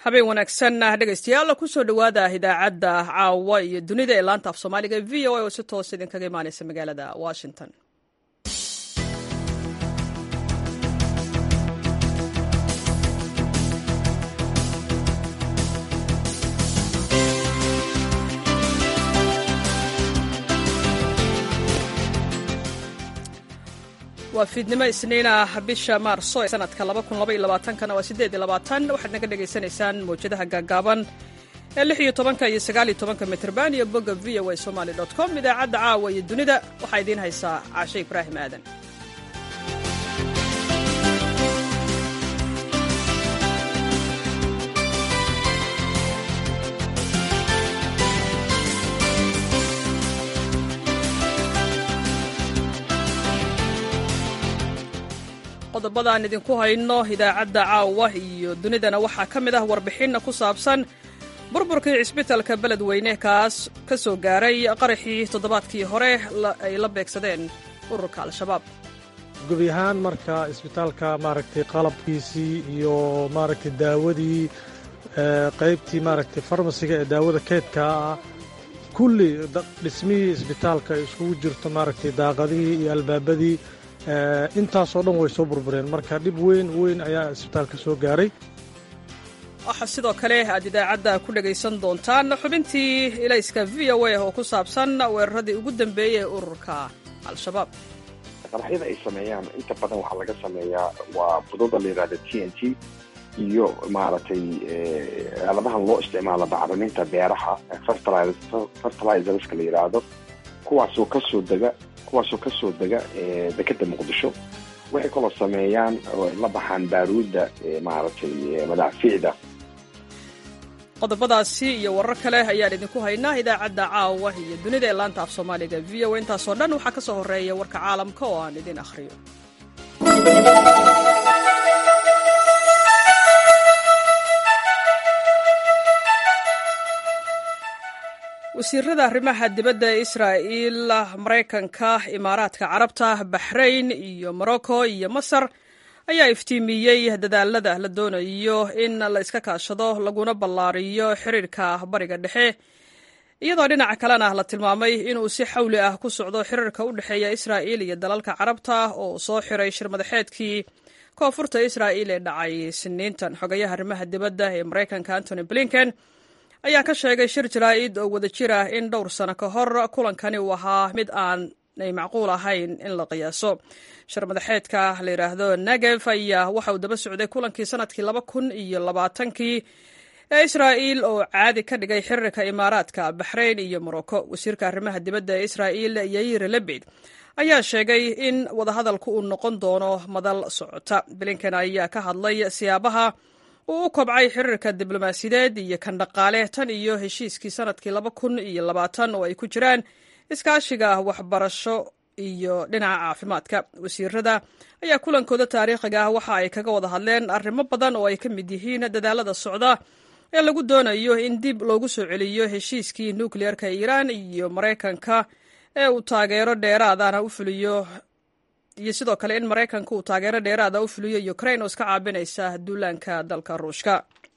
habeen wanaagsan dhegaystayaal kusoo dhowaada idaacadda caawa iyo dunida ee laanta af soomaaliga v o a oo si toos idinkaga imaaneysa magaalada washington waa fiidnimo isniina bisha maarso ee sanadka kana waa waxaad naga dhegaysanaysaan mawjadaha gaagaaban ee iyo tobanka iyo sagaaliyo tobanka mitrban iyo bogga v o a somaly com idaacadda caawa iyo dunida waxaa idiin haysaa caashe ibraahim aadan qodobadaan idinku hayno idaacadda caawa iyo dunidana waxaa ka mid ah warbixinna ku saabsan burburkii cisbitalka beledweyne kaas ka soo gaaray qaraxii toddobaadkii hore ay la beegsadeen ururka al-shabaab gubi ahaan marka isbitaalka maaragtay qalabkiisii iyo maaragtay daawadii qaybtii maaragtay farmasiga ee daawada keedkaa ah kulli dhismihii isbitaalka ay iskugu jirto maaragtay daaqadihii iyo albaabadii intaasoo dhan way soo burbureen marka dhib weyn weyn ayaa isbitaalka soo gaaray waxaa sidoo kale aad idaacadda ku dhegaysan doontaan xubintii ilayska v o a oo ku saabsan weeraradii ugu dambeeyey ee ururka al-shabaab qaraxyada ay sameeyaan inta badan waxaa laga sameeyaa waa bududa la yidhahda t n t iyo maaragtay aaladahan loo isticmaalo bacriminta beeraha fertilizerska la yidhaahdo kuwaasoo kasoo dega kuwaasoo ka soo dega dekeda muqdisho waxay kaloo sameeyaan oo la baxaan baaruudda maaragtay madaafiicda qodobadaasi iyo warar kale ayaan idinku haynaa idaacadda caawa iyo dunida ee laanta af soomaaliga v o intaasoo dhan waxaa ka soo horreeya warka caalamka oo aan idin akhriyo wasiirada arrimaha dibadda ee israa'iil maraykanka imaaraadka carabta baxrayn iyo morocco iyo masar ayaa iftiimiyey dadaalada la doonayo in la iska kaashado laguna ballaariyo xiriirka bariga dhexe iyadoo dhinaca kalena la tilmaamay inuu si xawli ah ku socdo xiriirka u dhexeeya israa'iil iyo dalalka carabta oo soo xiray shirmadaxeedkii koonfurta israa'iil ee dhacay siniintan xogayaha arrimaha dibadda ee maraykanka antony blinken ayaa ka sheegay shir jaraa'id oo wada jir ah in dhowr sano ka hor kulankani uu ahaa mid aanay macquul ahayn in la qiyaaso shir madaxeedka la yidhaahdo negev ayaa waxa uu daba socday kulankii sanadkii laba kun iyo labaatankii ee israa'iil oo caadi ka dhigay xiriirka imaaraadka baxrayn iyo morocco wasiirka arrimaha dibadda ee israa'iil yair lebed ayaa sheegay in wadahadalku uu noqon doono madal socota blinken ayaa ka hadlay siyaabaha uu u kobcay xiriirka diblomaasiyadeed iyo kan dhaqaale tan iyo heshiiskii sanadkii laba kun iyo labaatan oo ay ku jiraan iskaashiga waxbarasho iyo dhinaca caafimaadka wasiirada ayaa kulankooda taariikhiga ah waxa ay kaga wada hadleen arrimo badan oo ay ka mid yihiin dadaalada socda ee lagu doonayo in dib loogu soo celiyo heshiiskii nukliyeerka iiraan iyo maraykanka ee uu taageero dheeraadana u fuliyo iyo sidoo kale in maraykanka uu taageero dheeraada u fuliyo ukrain oo iska caabinaysa duulaanka dalka ruushka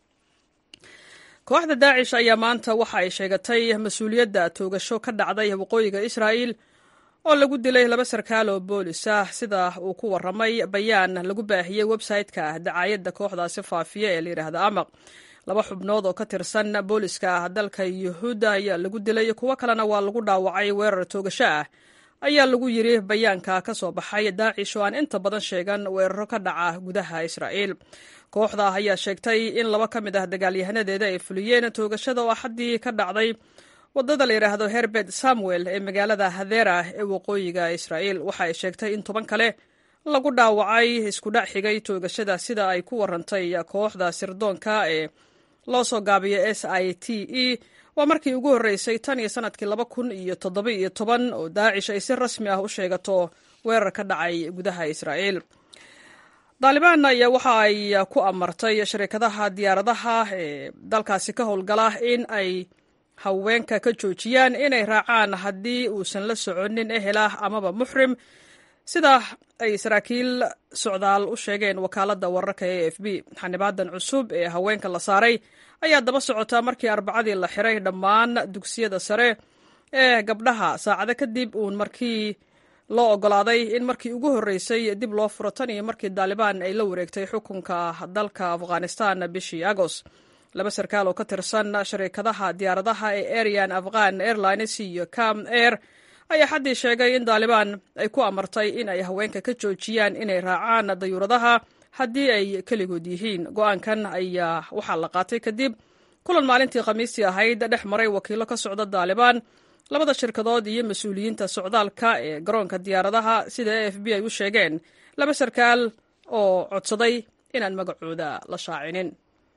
kooxda daacish ayaa maanta waxa ay sheegatay mas-uuliyadda toogasho ka dhacday waqooyiga israa'iil oo lagu dilay laba sarkaal oo boolis ah sida uu ku warramay bayaan lagu baahiyey websayte-ka dacaayadda kooxdaasi faafiya ee layidhaahda amaq laba xubnood oo ka tirsan booliska ah dalka yuhuudda ayaa lagu dilay kuwo kalena waa lagu dhaawacay weerar toogasho ah ayaa lagu yidhi bayaanka ka soo baxay daacish oo aan inta badan sheegan weeraro ka dhaca gudaha israa'iil kooxda ayaa sheegtay in laba ka mid ah dagaalyahanadeeda ay fuliyeen toogashada oo axaddii ka dhacday wadada la yidhaahdo herbert samuel ee magaalada hadera ee waqooyiga israa'iil waxa ay sheegtay in toban kale lagu dhaawacay isku dhac xigay toogashada sida ay ku warantay kooxda sirdoonka ee loo soo gaabiyo s i t e waa markii ugu horreysay tan iyo sanadkii laba kun iyo toddoba iyo toban oo daacish ay si rasmi ah u sheegato weerar ka dhacay gudaha israa'iil daalibaan ayaa waxa ay ku amartay shirkadaha diyaaradaha ee dalkaasi ka howlgala in ay haweenka ka joojiyaan inay raacaan haddii uusan la soconin ehel ah amaba muxrim sida ay saraakiil socdaal u sheegeen wakaaladda wararka e f b xanibaadan cusub ee haweenka la saaray ayaa daba socotaa markii arbacadii la xiray dhammaan dugsiyada sare ee gabdhaha saacado kadib uun markii loo ogolaaday in markii ugu horreysay dib loo furo tan iyo markii daalibaan ay la wareegtay xukunka dalka afghanistan bishii agost laba sarkaal oo ka tirsan shariikadaha diyaaradaha ee arian afghan airlines iyo cam air ayaa xaddii sheegay in daalibaan ay ku amartay in ay haweenka ka joojiyaan inay raacaan dayuuradaha haddii ay keligood yihiin go-aankan ayaa waxaa la qaatay kadib kulan maalintii khamiistii ahayd dhex maray wakiilo ka socda daalibaan labada shirkadood iyo mas-uuliyiinta socdaalka ee garoonka diyaaradaha sida a f b ay u sheegeen laba sarkaal oo codsaday inaan magacooda la shaacinin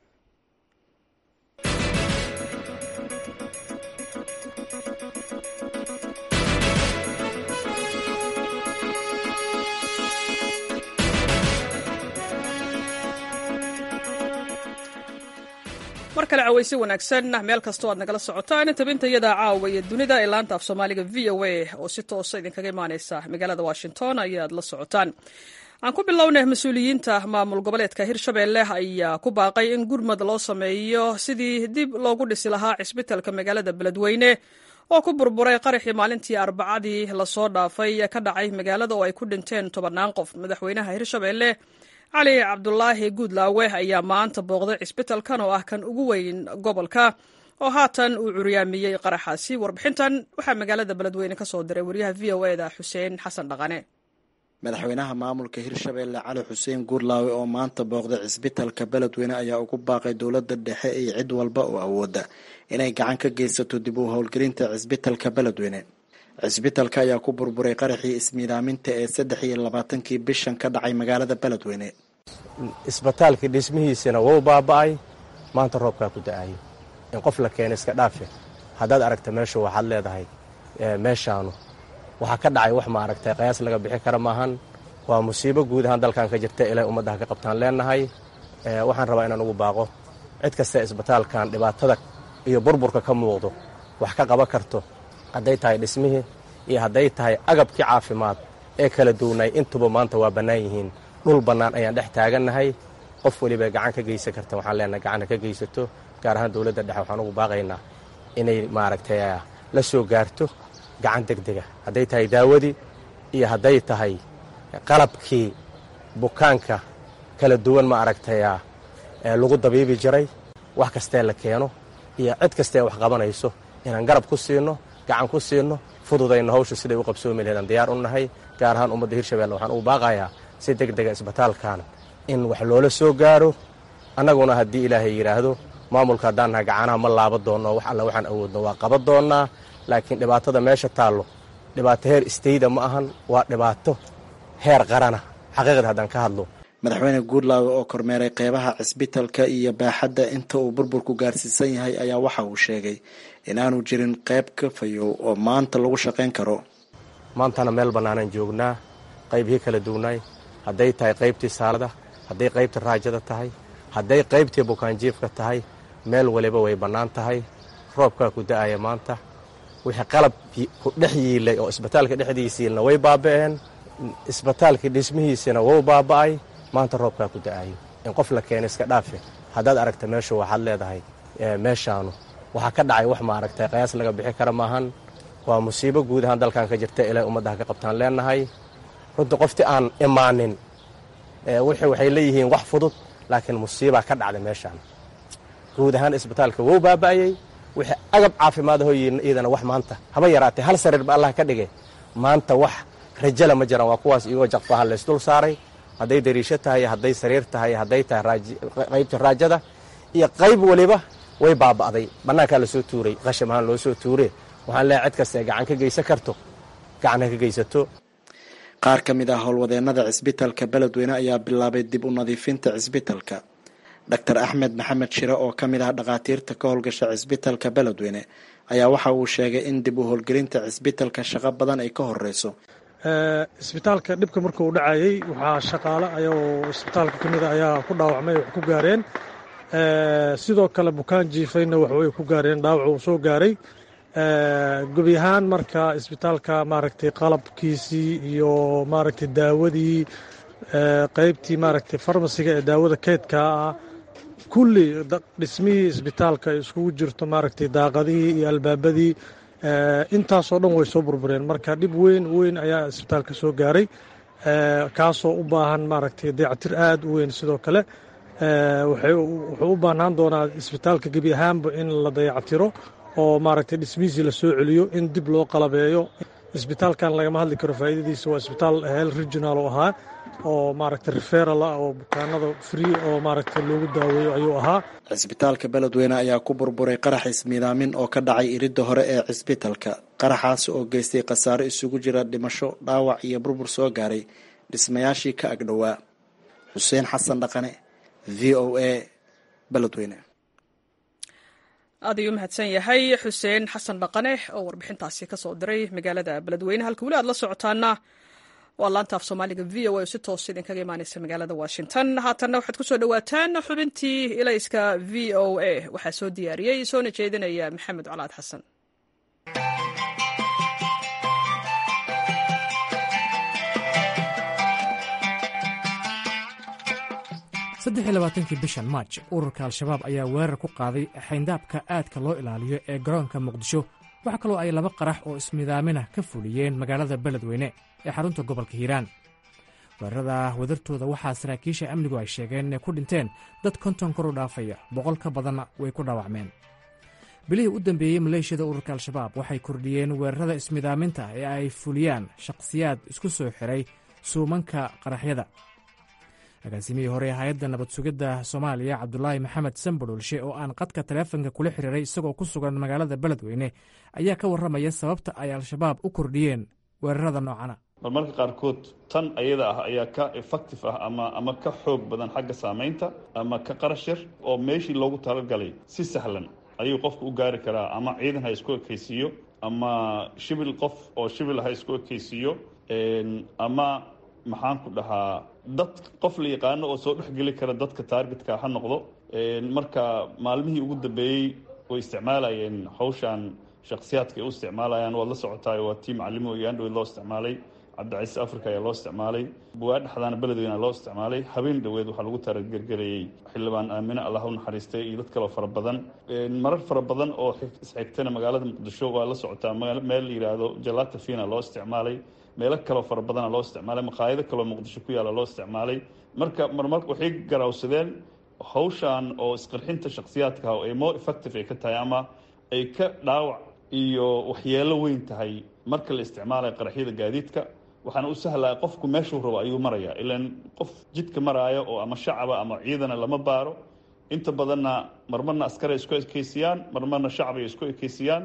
mar kale cawaysi wanaagsan meel kastoo aad nagala socotaan tabintayada caawa iyo dunida ee laanta af soomaaliga v o a oo si toosa idinkaga imaaneysa magaalada washington ayaad la socotaan aan ku bilownay mas-uuliyiinta maamul goboleedka hirshabelle ayaa ku baaqay in gurmad loo sameeyo sidii dib loogu dhisi lahaa cisbitalka magaalada beledweyne oo ku burburay qaraxii maalintii arbacadii lasoo dhaafay ka dhacay magaalada oo ay ku dhinteen tobannaan qof madaxweynaha hirshabelle cali cabdulaahi guudlaawe ayaa maanta booqday cisbitalkan oo ah kan ugu weyn gobolka oo haatan uu curyaamiyey qaraxaasi warbixintan waxaa magaalada beledweyne ka soo diray waryaha v o eda xuseen xasan dhaqane madaxweynaha maamulka hirshabelle cali xuseen guurlaawe oo maanta booqday cisbitalka beledweyne ayaa ugu baaqay dowladda dhexe iyo cid walba oo awooda inay gacan ka geysato dib u howlgelinta cisbitalka beledweyne cisbitalka ayaa ku burburay qaraxii ismiidaaminta ee saddex iyo labaatankii bishan ka dhacay magaalada beledweyne isbitaalkii dhismihiisina wou baaba'ay maanta roobkaa ku da-ayo in qof la keena iska dhaafe haddaad aragta meeshu waxaad leedahay meeshaanu waxaa ka dhacay wax ma aragtay qayaas laga bixi kara maahan waa musiibo guud ahaan dalkan ka jirta ilay ummaddaha ka qabtaan leenahay waxaan rabaa inaan ugu baaqo cid kasta isbitaalkan dhibaatada iyo burburka ka muuqdo wax ka qaban karto hadday tahay dhismihii iyo hadday tahay agabkii caafimaad ee kala duwnay intuba maanta waa bannaan yihiin dhul bannaan ayaan dhex taagannahay qof weliba gacan ka geysan karta waxaan leenahay gacanna ka geysato gaar ahaan dowladda dhexe waxaan ugu baaqaynaa inay maaragtay la soo gaarto gacan deg dega hadday tahay daawadii iyo hadday tahay qalabkii bukaanka kala duwan ma aragtay lagu dabiibi jiray wax kastee la keeno iyo cid kastee wax qabanayso inaan garab ku siino gacan ku siino fududayno hawsha siday u qabsoomi laheed aan diyaar u nahay gaar ahaan ummadda hirshabelle waxaan ugu baaqayaa si deg dega isbitaalkan in wax loola soo gaaro annaguna haddii ilaahay yidhaahdo maamulka haddaan nahay gacanaha ma laaba doonno wax alla waxaan awoodno waa qaban doonnaa laakiin dhibaatada meesha taallo dhibaato heer istayda ma ahan waa dhibaato heer qarana xaqiiqda haddaan ka hadlo madaxweyne guurlaawe oo kormeeray qeybaha cisbitalka iyo baaxadda inta uu burburku gaarsiisan yahay ayaa waxa uu sheegay inaanu jirin qayb ka fayow oo maanta lagu shaqayn karo maantana meel bannaanaan joognaa qaybihii kala duwnaay hadday tahay qaybtii saalada hadday qaybtii raajada tahay hadday qaybtii bukaanjiifka tahay meel waliba way bannaan tahay roobkaa ku da-aya maanta wixii qalab ku dhex yiilay oo isbitaalka dhexdiisiilna way baaba'een isbitaalkii dhismihiisina wou baaba'ay maanta roobkaa ku da-ayo in qof la keena iska dhaafe haddaad aragta meeshu waxaad leedahay meeshaanu waxaa ka dhacay wax ma aragtay qayaas laga bixi kara maahan waa musiibo guud ahaan dalkan ka jirta ilay ummaddaha ka qabtaan leenahay runtii qoftii aan imaanin waxay leeyihiin wax fudud laakiin musiibaa ka dhacday meeshaan guud ahaan isbitaalka wou baaba'ayey wixii agab caafimaad ahoo iyadana wax maanta haba yaraatee hal sariir ba allah ka dhigay maanta wax rajala ma jiraan waa kuwaas iyagoo jaqfaha laysdul saaray hadday dariisho tahay hadday sariir tahay hadday tahay qaybta raajada iyo qayb waliba way baaba'day bannaankaa lasoo tuuray qasham ahaan loo soo tuure waxaan leehay cid kastae gacan ka geysan karto gacan ha ka geysato qaar ka mid ah howlwadeennada cisbitalka beledweyne ayaa bilaabay dib u nadiifinta cisbitalka doctor axmed maxamed shire oo ka mid ah dhakhaatiirta ka howlgasha cisbitalka beledweyne ayaa waxa uu sheegay in dib u howlgelinta cisbitalka shaqo badan ay ka horeyso isbitaalka dhibka markuu dhacayey waxaa shaqaale ayagoo isbitaalka ka mida ayaa ku dhaawacmay wax ku gaareen sidoo kale bukaan jiifayna waxbay ku gaareen dhaawac uu soo gaaray gebi ahaan marka isbitaalka maaragtay qalabkiisii iyo maaragtay daawadii qeybtii maaragtay farmasiga ee daawada keydka ah kulli dhismihii isbitaalka ay iskugu jirto maaragtay daaqadihii iyo albaabadii intaasoo dhan way soo burbureen marka dhib weyn weyn ayaa isbitaalka soo gaaray kaasoo u baahan maaragtay dayactir aada u weyn sidoo kale wuxuu u baahnaan doonaa isbitaalka gebi ahaanba in la dayactiro oo maaragtay dhismihiisii la soo celiyo in dib loo qalabeeyo isbitaalkan lagama hadli karo faa'iidadiisa waa isbitaal hel regional oo ahaa oo maaragtay referal ah oo bukaanada free oo maaragtay loogu daaweeyo ayuu ahaa cisbitaalka beledweyne ayaa ku burburay qarax ismiidaamin oo ka dhacay iridda hore ee cisbitalka qaraxaas oo geystay khasaaro isugu jira dhimasho dhaawac iyo burbur soo gaaray dhismayaashii ka agdhowaa xuseen xasan dhaqane v o a beledweyne aad ayuu mahadsan yahay xuseen xasan dhaqane oo warbixintaasi ka soo diray magaalada beledweyne halka weli aad la socotaana waa laanta af soomaaliga v o a oo si toos idinkaga imaaneysa magaalada washington haatanna waxaad ku soo dhowaataan xubintii ilayska v o a waxaa soo diyaariyey soona jeedinaya maxamed colaad xasan saddexiy labaatankii bishan maaj ururka al-shabaab ayaa weerar ku qaaday xayndaabka aadka loo ilaaliyo ee garoonka muqdisho waxaa kaloo ay laba qarax oo ismidaamina ka fuliyeen magaalada beledweyne ee xarunta gobolka hiiraan weerarada wadartooda waxaa saraakiisha amnigu ay sheegeen inay ku dhinteen dad konton kor u dhaafaya boqol ka badanna way ku dhaawacmeen bilihii u dambeeyey maleeshiyada ururka al-shabaab waxay kordhiyeen weerarada ismidaaminta ee ay fuliyaan shakhsiyaad isku soo xiray suumanka qaraxyada agaasimihii hore ee hay-adda nabad sugidda soomaaliya cabdulaahi maxamed sambadholshe oo aan qadka taleefonka kula xiriiray isagoo ku sugan magaalada beledweyne ayaa ka warramaya sababta ay al-shabaab u kordhiyeen weerarada noocana marmarka qaarkood tan ayada ah ayaa ka effective ah ama ama ka xoog badan xagga saamaynta ama ka qarash yar oo meeshii loogu talagalay si sahlan ayuu qofku u gaari karaa ama ciidan ha isku ekaysiiyo ama shibil qof oo shibil ha isku ekaysiiyo ama maxaan ku dhahaa dad qof la yaqaano oo soo dhexgeli kara dadka taargetka ha noqdo marka maalmihii ugu dambeeyey way isticmaalayeen hawshan shakhsiyaadka ay u isticmaalayaan waad la socotaayo waa tii macalimo iyo andhoweyd loo isticmaalay cabdicasiis africa ayaa loo isticmaalay bugaa dhexdaana beledweyna loo isticmaalay habeen dhoweed waxaa lagu taragergelayey xildhibaan aamine allah u naxariistay iyo dad kaloo fara badan marar fara badan oo isxigtana magaalada muqdisho waa la socotaa meel la yidhaahdo jalata fina loo isticmaalay meelo kaloo fara badana loo isticmaalay maqaayado kaloo muqdisho ku yaalla loo isticmaalay marka marmar waxay garawsadeen hawshan oo isqarxinta shakhsiyaadka ah ay more effective ay ka tahay ama ay ka dhaawac iyo waxyeelo weyn tahay marka la isticmaalayo qaraxyada gaadiidka waxaana u sahlaya qofku meeshuu rabo ayuu marayaa ilaan qof jidka maraayo oo ama shacaba ama ciidana lama baaro inta badanna marmarna askari ay isku ekeysiyaan marmarna shacab ay isku ekeysiyaan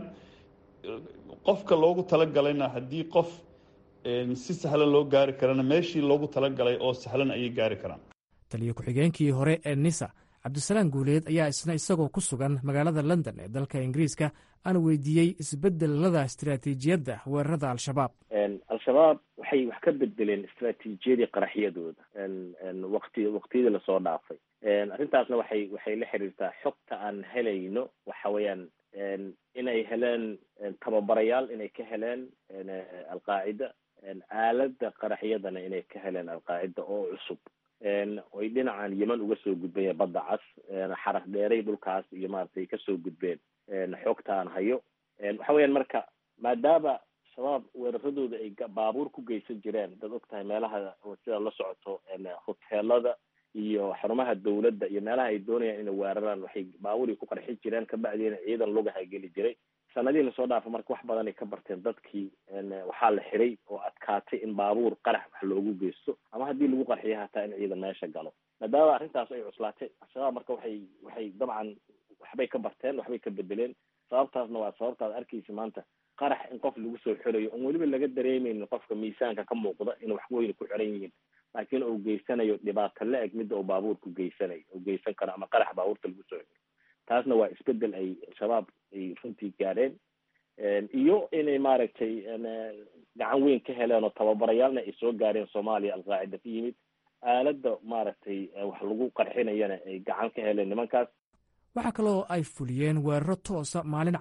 qofka loogu talagalayna haddii qof si sahlan loo gaari karana meeshii loogu talagalay oo sahlan ayay gaari karaan taliyo ku-xigeenkii hore ee nisa cabdisalaam guuleed ayaa isna isagoo ku sugan magaalada london ee dalka ingiriiska aan weydiiyey isbedelada istaraatiijiyadda weerarada al-shabaab al-shabaab waxay wax ka bedeleen istraatiijiyadii qaraxyadooda waqti waqtiyadii lasoo dhaafay arrintaasna waxay waxay la xiriirtaa xogta aan helayno waxa weeyaan inay heleen tababarayaal inay ka heleen alqaacida aalada qaraxyadana inay ka heleen alqaacida oo cusub oy dhinacan yeman uga soo gudbeen badda cas xaraf dheeray dhulkaas iyo maaragtay kasoo gudbeen xogta aan hayo waxa weeyaan marka maadaama shabaab weeraradooda ay baabuur ku geysan jireen dad og tahay meelaha sida la socoto hoteelada iyo xarumaha dawladda iyo meelaha ay doonayaan inay weeraraan waxay baabuurii ku qarxi jireen kabacdiina ciidan lugaha geli jiray sanadihii lasoo dhaafa marka wax badanay ka barteen dadkii waxaa la xiray oo adkaatay in baabuur qarax wax loogu geysto ama haddii lagu qarxiyo hataa in ciidan meesha galo maadaama arrintaas ay cuslaatay al-shabaab marka waxay waxay dabcan waxbay ka barteen waxbay ka bedeleen sababtaasna waa sababtaad arkaysa maanta qarax in qof lagu soo xirayo oon weliba laga dareemeynin qofka miisaanka ka muuqda in wax weyne ku xiran yihiin laakiin uu geysanayo dhibaato la-eg midda uu baabuurku geysanayo uu geysan karo ama qarax baabuurta lagu soo xiro taasna waa isbedel ay al-shabaab ay runtii gaadheen iyo inay maaragtay gacan weyn ka heleen oo tababarayaalna ay soo gaareen soomaaliya alqaacida ka yimid aaladda maaragtay wax lagu qarxinayana ay gacan ka heleen nimankaas waxaa kaloo ay fuliyeen weeraro toosa maalin cad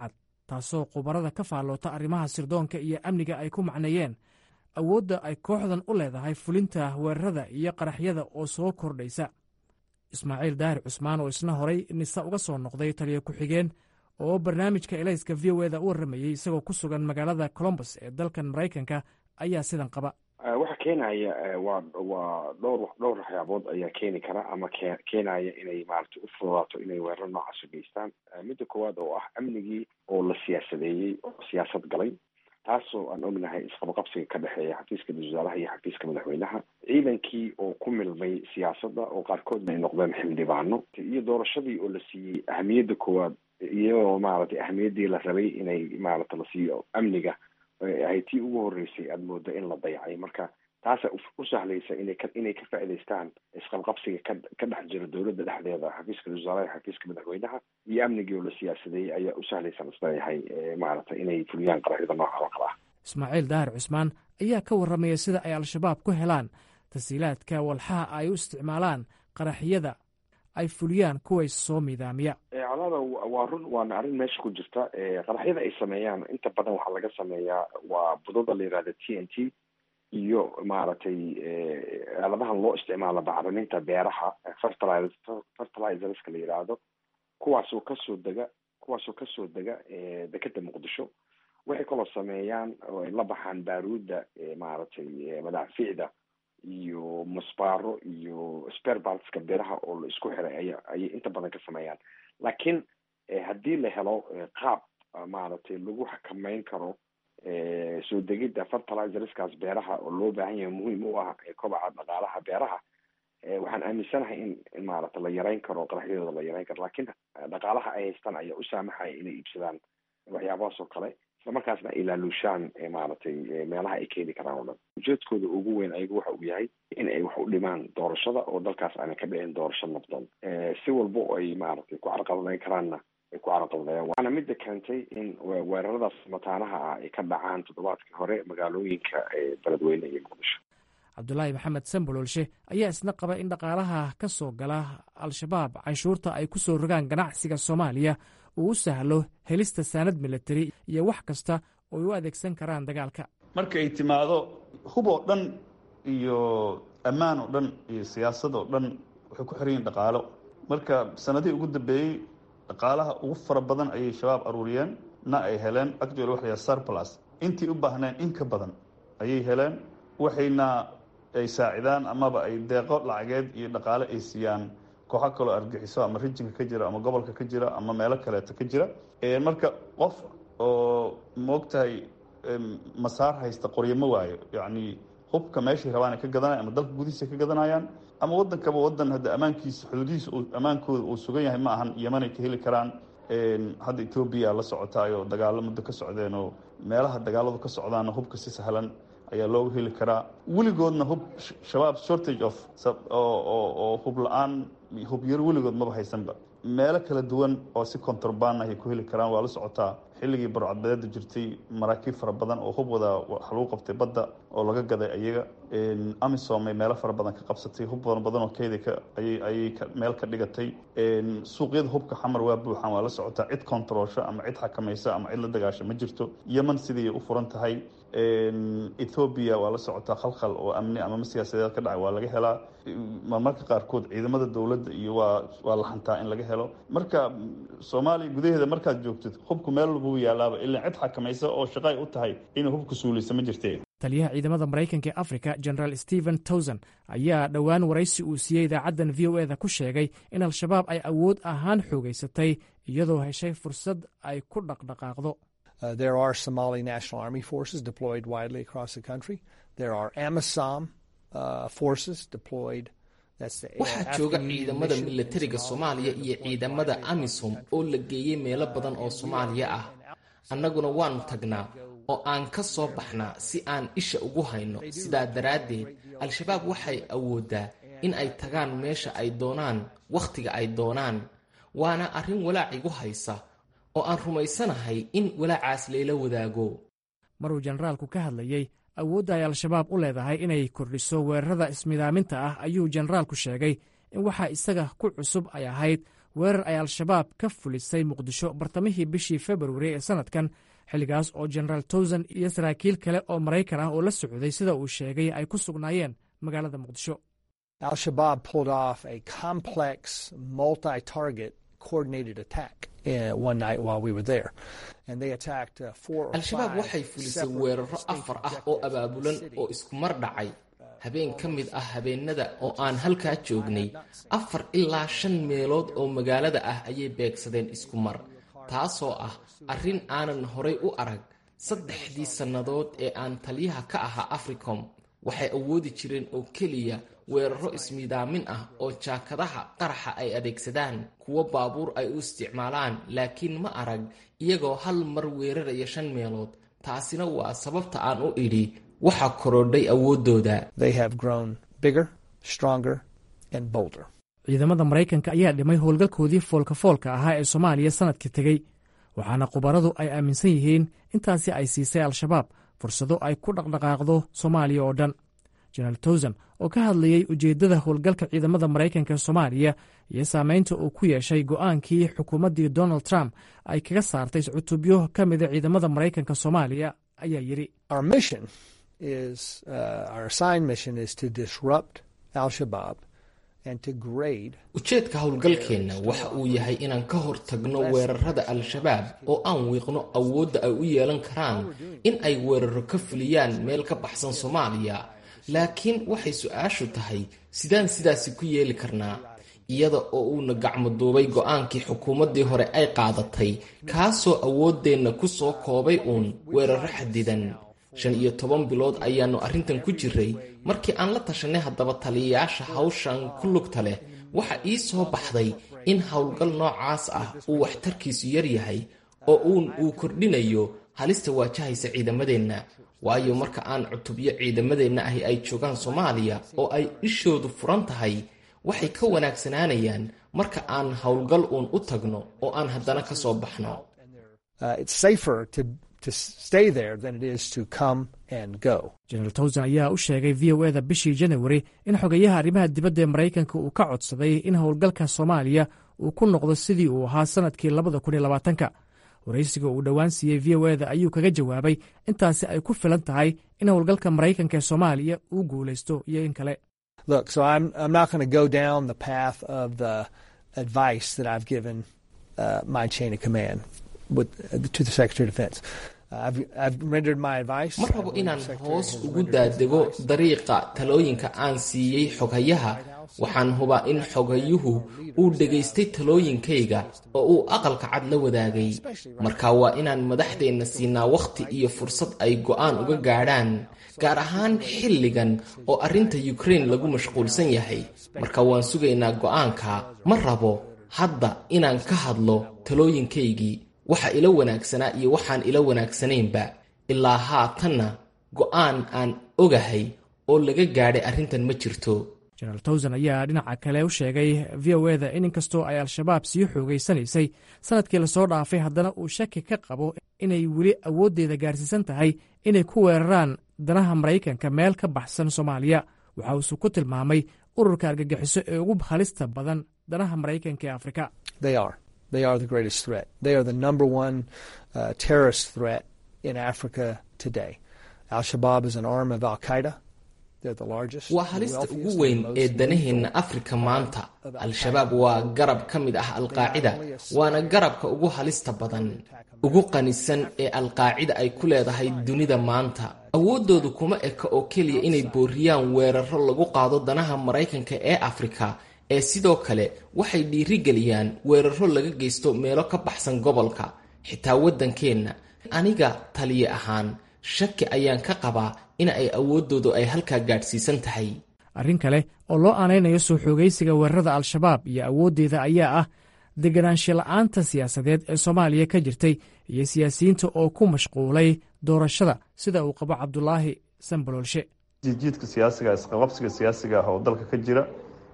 taasoo khubarada ka faalloota arrimaha sirdoonka iyo amniga ay ku macneeyeen awoodda ay kooxdan u leedahay fulinta weerarada iyo qaraxyada oo soo kordhaysa ismaaciil daahir cusmaan oo isna horay nise uga soo noqday taliya ku-xigeen oo barnaamijka elayska v o eda u warramayey isagoo ku sugan magaalada colombus ee dalkan maraykanka ayaa sidan qaba waxa keenaya waa waa dhowr dhowr waxyaabood ayaa keeni kara ama ke keenaya inay maaragtay u fududaato inay weerar noocaas u geystaan midda koowaad oo ah amnigii oo la siyaasadeeyey oo siyaasad galay taasoo aan ognahay isqabaqabsiga ka dhexeeya xafiiska wasaaraha iyo xafiiska madaxweynaha ciidankii oo ku milmay siyaasadda oo qaarkoodna ay noqdeen xildhibaano iyo doorashadii oo la siiyey ahamiyadda koowaad iyadoo maaragtay ahamiyaddii la rabay inay maaragta la siiyo amniga ahay tii ugu horreysay aada moodo in la dayacay marka taasa u sahlaysa inay ka inay ka faa'idaystaan isqabqabsiga ka ka dhex jira dowladda dhexdeeda xafiiska wasaaraha xafiiska madaxweynaha iyo amnigii oo la siyaasadeeyey ayaa u sahlaysan isleeyahay maaragtay inay fuliyaan qaraxyada nooca oo kale ah ismaaciil daahir cusmaan ayaa ka warramaya sida ay al-shabaab ku helaan tasiilaadka walxaha ay u isticmaalaan qaraxyada ay fuliyaan kuway soo miidaamiya colaada waa run waana arrin meesha ku jirta qaraxyada ay sameeyaan inta badan waxaa laga sameeyaa waa budada la yihahda t n t iyo maaragtay aaladahan loo isticmaalo bacriminta beeraha fertiliz fertilizerska la yidhaahdo kuwaasoo kasoo dega kuwaasoo kasoo dega dekeda muqdisho waxay kaloo sameeyaan oo ay la baxaan baaruudda maaragtay madaaficda iyo musbaaro iyo sperbartska beeraha oo la isku xiray aya ayay inta badan ka sameeyaan laakiin haddii la helo qaab maaragtay lagu xakameyn karo soo degidda fertilizerskaas beeraha oo loo baahan yahay muhiim u ah kobaca dhaqaalaha beeraha waxaan aaminsanahay in in maaragta la yareyn karo qaraxyadooda la yareyn karo laakiin dhaqaalaha ay haystaan ayaa u saamaxaya inay iibsadaan waxyaabahaas oo kale islamarkaasna ay laaluushaan maaragtay meelaha ay keeni karaan oo dhan ujeedkooda ugu weyn ayagu waxa uu yahay in ay wax u dhimaan doorashada oo dalkaas aanay ka dhicin doorasho nabdoon si walba oo ay maaragtay ku carqaladeyn karaanna ay ku carqaladeeyaan waana midda keentay in weeraradaas mataanaha ah ay ka dhacaan toddobaadkii hore magaalooyinka beledweyne iyo muqdisho cabdulaahi maxamed samboloolshe ayaa isna qaba in dhaqaalaha ka soo gala al-shabaab canshuurta ay ku soo rogaan ganacsiga soomaaliya uu u sahlo helista saanad milatari iyo wax kasta oo ay u adeegsan karaan dagaalka marka ay timaado hub oo dhan iyo ammaan oo dhan iyo siyaasad oo dhan waxay ku xiran yihin dhaqaalo marka sanadihii ugu dambeeyey dhaqaalaha ugu fara badan ayay shabaab aruuriyeen na ay heleen actually waxa la surplus intii u baahneen in ka badan ayay heleen waxayna ay saacidaan amaba ay deeqo lacageed iyo dhaqaale ay siiyaan kooxo kaloo argixiso ama rijinka ka jira ama gobolka ka jira ama meelo kaleeto ka jira marka qof oo moogtahay masaar haysta qoryamo waayo yacni hubka meeshay rabaan ay ka gadanaya ama dalka gudihiisa ka gadanayaan ama waddankaba waddan hadda ammaankiisa xuduudihiisa ammaankooda uu sugan yahay ma ahan yemanay ka heli karaan hadda etoobiya la socotaayoo dagaalo muddo ka socdeen oo meelaha dagaaladu ka socdaana hubka si sahlan ayaa looga heli karaa weligoodna hub shabaab shortage of oo hub la-aan hubyaro weligood maba haysanba meelo kala duwan oo si contraband ayay ku heli karaan waa la socotaa xilligii barcadbadeeda jirtay maraakiib fara badan oo hub wada waxa lagu qabtay badda oo laga gaday ayaga amisom ay meelo fara badan ka qabsatay hub badan badan oo keeda ka ayay ayay meel ka dhigatay suuqyada hubka xamar waa buuxaan waa la socotaa cid controlsha ama cid xakamaysa ama cid la dagaasha ma jirto yeman sidii u furan tahay ethoobiya waa la socotaa khalkhal oo amni ama siyaasadeed ka dhacay waa laga helaa marmarka qaarkood ciidamada dowladda iyo waa waa la hantaa in laga helo marka soomaaliya gudaheeda markaad joogtid hubku meel walbuu yaalaaba ilaa cid xakamaysa oo shaqay u tahay inay hubku suulaysa ma jirte taliyaha ciidamada maraykanka ee africa generaal stephen towson ayaa dhowaan waraysi uu siiyey idaacaddan v o eda ku sheegay in al-shabaab ay awood ahaan xoogaysatay iyadoo heshay fursad ay ku dhaqdhaqaaqdo Uh, there are Somali National Army forces deployed widely across the country. There are AMISOM uh, forces deployed. waxaa jooga ciidamada milatariga soomaaliya iyo ciidamada amisom oo la geeyey meelo badan oo soomaaliya ah annaguna waannu tagnaa oo aan ka soo baxnaa si aan isha ugu hayno sidaa daraaddeed al-shabaab waxay awooddaa in ay tagaan meesha ay doonaan wakhtiga ay doonaan waana arrin walaac igu haysa oo aan rumaysanahay in walaacaas layla wadaago maruu jenaraalku ka hadlayey awoodda ay al-shabaab u leedahay inay kordhiso weerarada ismidaaminta ah ayuu jenaraalku sheegay in waxaa isaga ku cusub ay ahayd weerar ay al-shabaab ka fulisay muqdisho bartamihii bishii februari ee sannadkan xilligaas oo genaraal towsan iyo saraakiil kale oo maraykan ah oo la socday sida uu sheegay ay ku sugnaayeen magaalada muqdisho Al-Shabaab pulled off a complex, multi-target coordinated attack uh, one night while we were there. And they attacked uh, four or al-shabaab five waxay fulisay separate weeraro state afar ah oo objectives abaabulan in the oo city. isku mar dhacay habeen ka mid ah habeenada oo aan halkaa joognay afar ilaa shan meelood oo magaalada ah ayay beegsadeen isku mar taasoo ah arrin aanan horay u arag saddexdii sannadood ee aan taliyaha ka ahaa africom waxay awoodi jireen oo keliya weeraro ismiidaamin ah oo jaakadaha qaraxa ay adeegsadaan kuwo baabuur ay u isticmaalaan laakiin ma arag iyagoo hal mar weeraraya shan meelood taasina waa sababta aan u idhi waxaa korodhay awooddooda They have grown bigger, stronger, and bolder. ciidamada maraykanka ayaa dhimay howlgalkoodii foolka-foolka ahaa ee soomaaliya sannadkii tegey waxaana khubaradu ay aaminsan yihiin intaasi ay siisay al-shabaab fursado ay ku dhaqdhaqaaqdo soomaaliya oo dhan jenaraal towsan oo ka hadlayey ujeeddada howlgalka ciidamada maraykanka ee soomaaliya iyo saameynta uu ku yeeshay go'aankii xukuumaddii donald trump ay kaga saartay cutubyo ka mida ciidamada maraykanka soomaaliya ayaa yidhi Our mission is, uh, our assigned mission is to disrupt Al-Shabaab and to grade ujeedka howlgalkeenna waxa uu yahay inaan ka hor tagno weerarada al-shabaab oo aan wiiqno awoodda ay u yeelan karaan in ay weeraro ka fuliyaan meel ka baxsan soomaaliya laakiin waxay su-aashu tahay sidaan sidaasi ku yeeli karnaa iyada oo uuna gacmo duubay go'aankii xukuumaddii hore ay qaadatay kaasoo awooddeenna ku soo koobay uun weeraro xadidan shan iyo toban bilood ayaannu arrintan ku jiray markii aan la tashanay haddaba taliyayaasha hawshan ku lugta leh waxa ii soo baxday in howlgal noocaas ah uu waxtarkiisu yar yahay oo uun uu kordhinayo halista waajahaysa ciidamadeenna waayo marka aan cutubyo ciidamadeenna ahi ay joogaan soomaaliya oo ay ishoodu furan tahay waxay ka wanaagsanaanayaan marka aan howlgal uun u tagno oo aan haddana ka soo baxno uh, it's safer to to stay there than it is to come and go. jenaraal towsan ayaa u sheegay v o eda bishii janawari in xogeyaha arrimaha dibadda ee maraykanka uu ka codsaday in howlgalka soomaaliya uu ku noqdo sidii uu ahaa sannadkii labada kun iyo labaatanka waraysiga uu dhowaan siiyey v o eda ayuu kaga jawaabay intaasi ay ku filan tahay in howlgalka maraykanka ee soomaaliya uu guulaysto iyo in kale Look, so I'm I'm not going to go down the path of the advice that I've given uh, my chain of command with uh, to the Secretary of Defense. Uh, I've I've rendered my advice. ma I rabo believe inaan the Secretary hoos has ugu rendered his daadego advice. dariiqa talooyinka aan siiyey xoghayaha waxaan hubaa in xoghayuhu uu dhegaystay talooyinkayga oo uu aqalka cad la wadaagay marka waa inaan madaxdeenna siinaa wakhti iyo fursad ay go'aan uga gaadhaan gaar ahaan xilligan oo arrinta ukraine lagu mashquulsan yahay marka waan sugaynaa go'aanka ma rabo hadda inaan ka hadlo talooyinkaygii waxa ila wanaagsanaa iyo waxaan ila wanaagsanaynba ilaa haatanna go'aan aan ogahay oo laga gaadhay arrintan ma jirto jenaraal towsan ayaa dhinaca kale u sheegay v o eda in inkastoo ay al-shabaab sii xoogaysanaysay sannadkii lasoo dhaafay haddana uu shaki ka qabo inay weli awooddeeda gaarsiisan tahay inay ku weeraraan danaha maraykanka meel ka baxsan soomaaliya waxa uuse ku tilmaamay ururka argagixiso ee ugu halista badan danaha maraykanka ee afrika They are. They are the greatest threat. They are the number one uh, terrorist threat in Africa today. Al Shabaab is an arm of Al Qaeda. They're the largest. waa the halista wealthiest, ugu and weyn most ee lethal danaheenna afrika maanta al-shabaab waa garab ka mid ah alqaacida waana garabka ugu halista badan ugu qanisan ee alqaacida ay ku leedahay dunida maanta awooddoodu kuma eka oo keliya inay booriyaan weeraro lagu qaado danaha maraykanka ee afrika ee sidoo kale waxay dhiirigeliyaan weeraro laga geysto meelo ka baxsan gobolka xitaa waddankeenna aniga taliye ahaan shaki ayaan ka qabaa in ay awooddoodu ay halkaa gaadhsiisan tahay arrin kale oo loo aanaynayo soo xoogaysiga weerarada al-shabaab iyo awooddeeda ayaa ah deganaansho la'aanta siyaasadeed ee soomaaliya ka jirtay iyo siyaasiyiinta oo ku mashquulay doorashada sida uu qabo cabdulaahi sanbaloolshe jiidjiidka siyaasiga isqabqabsiga siyaasiga ah oo dalka ka jira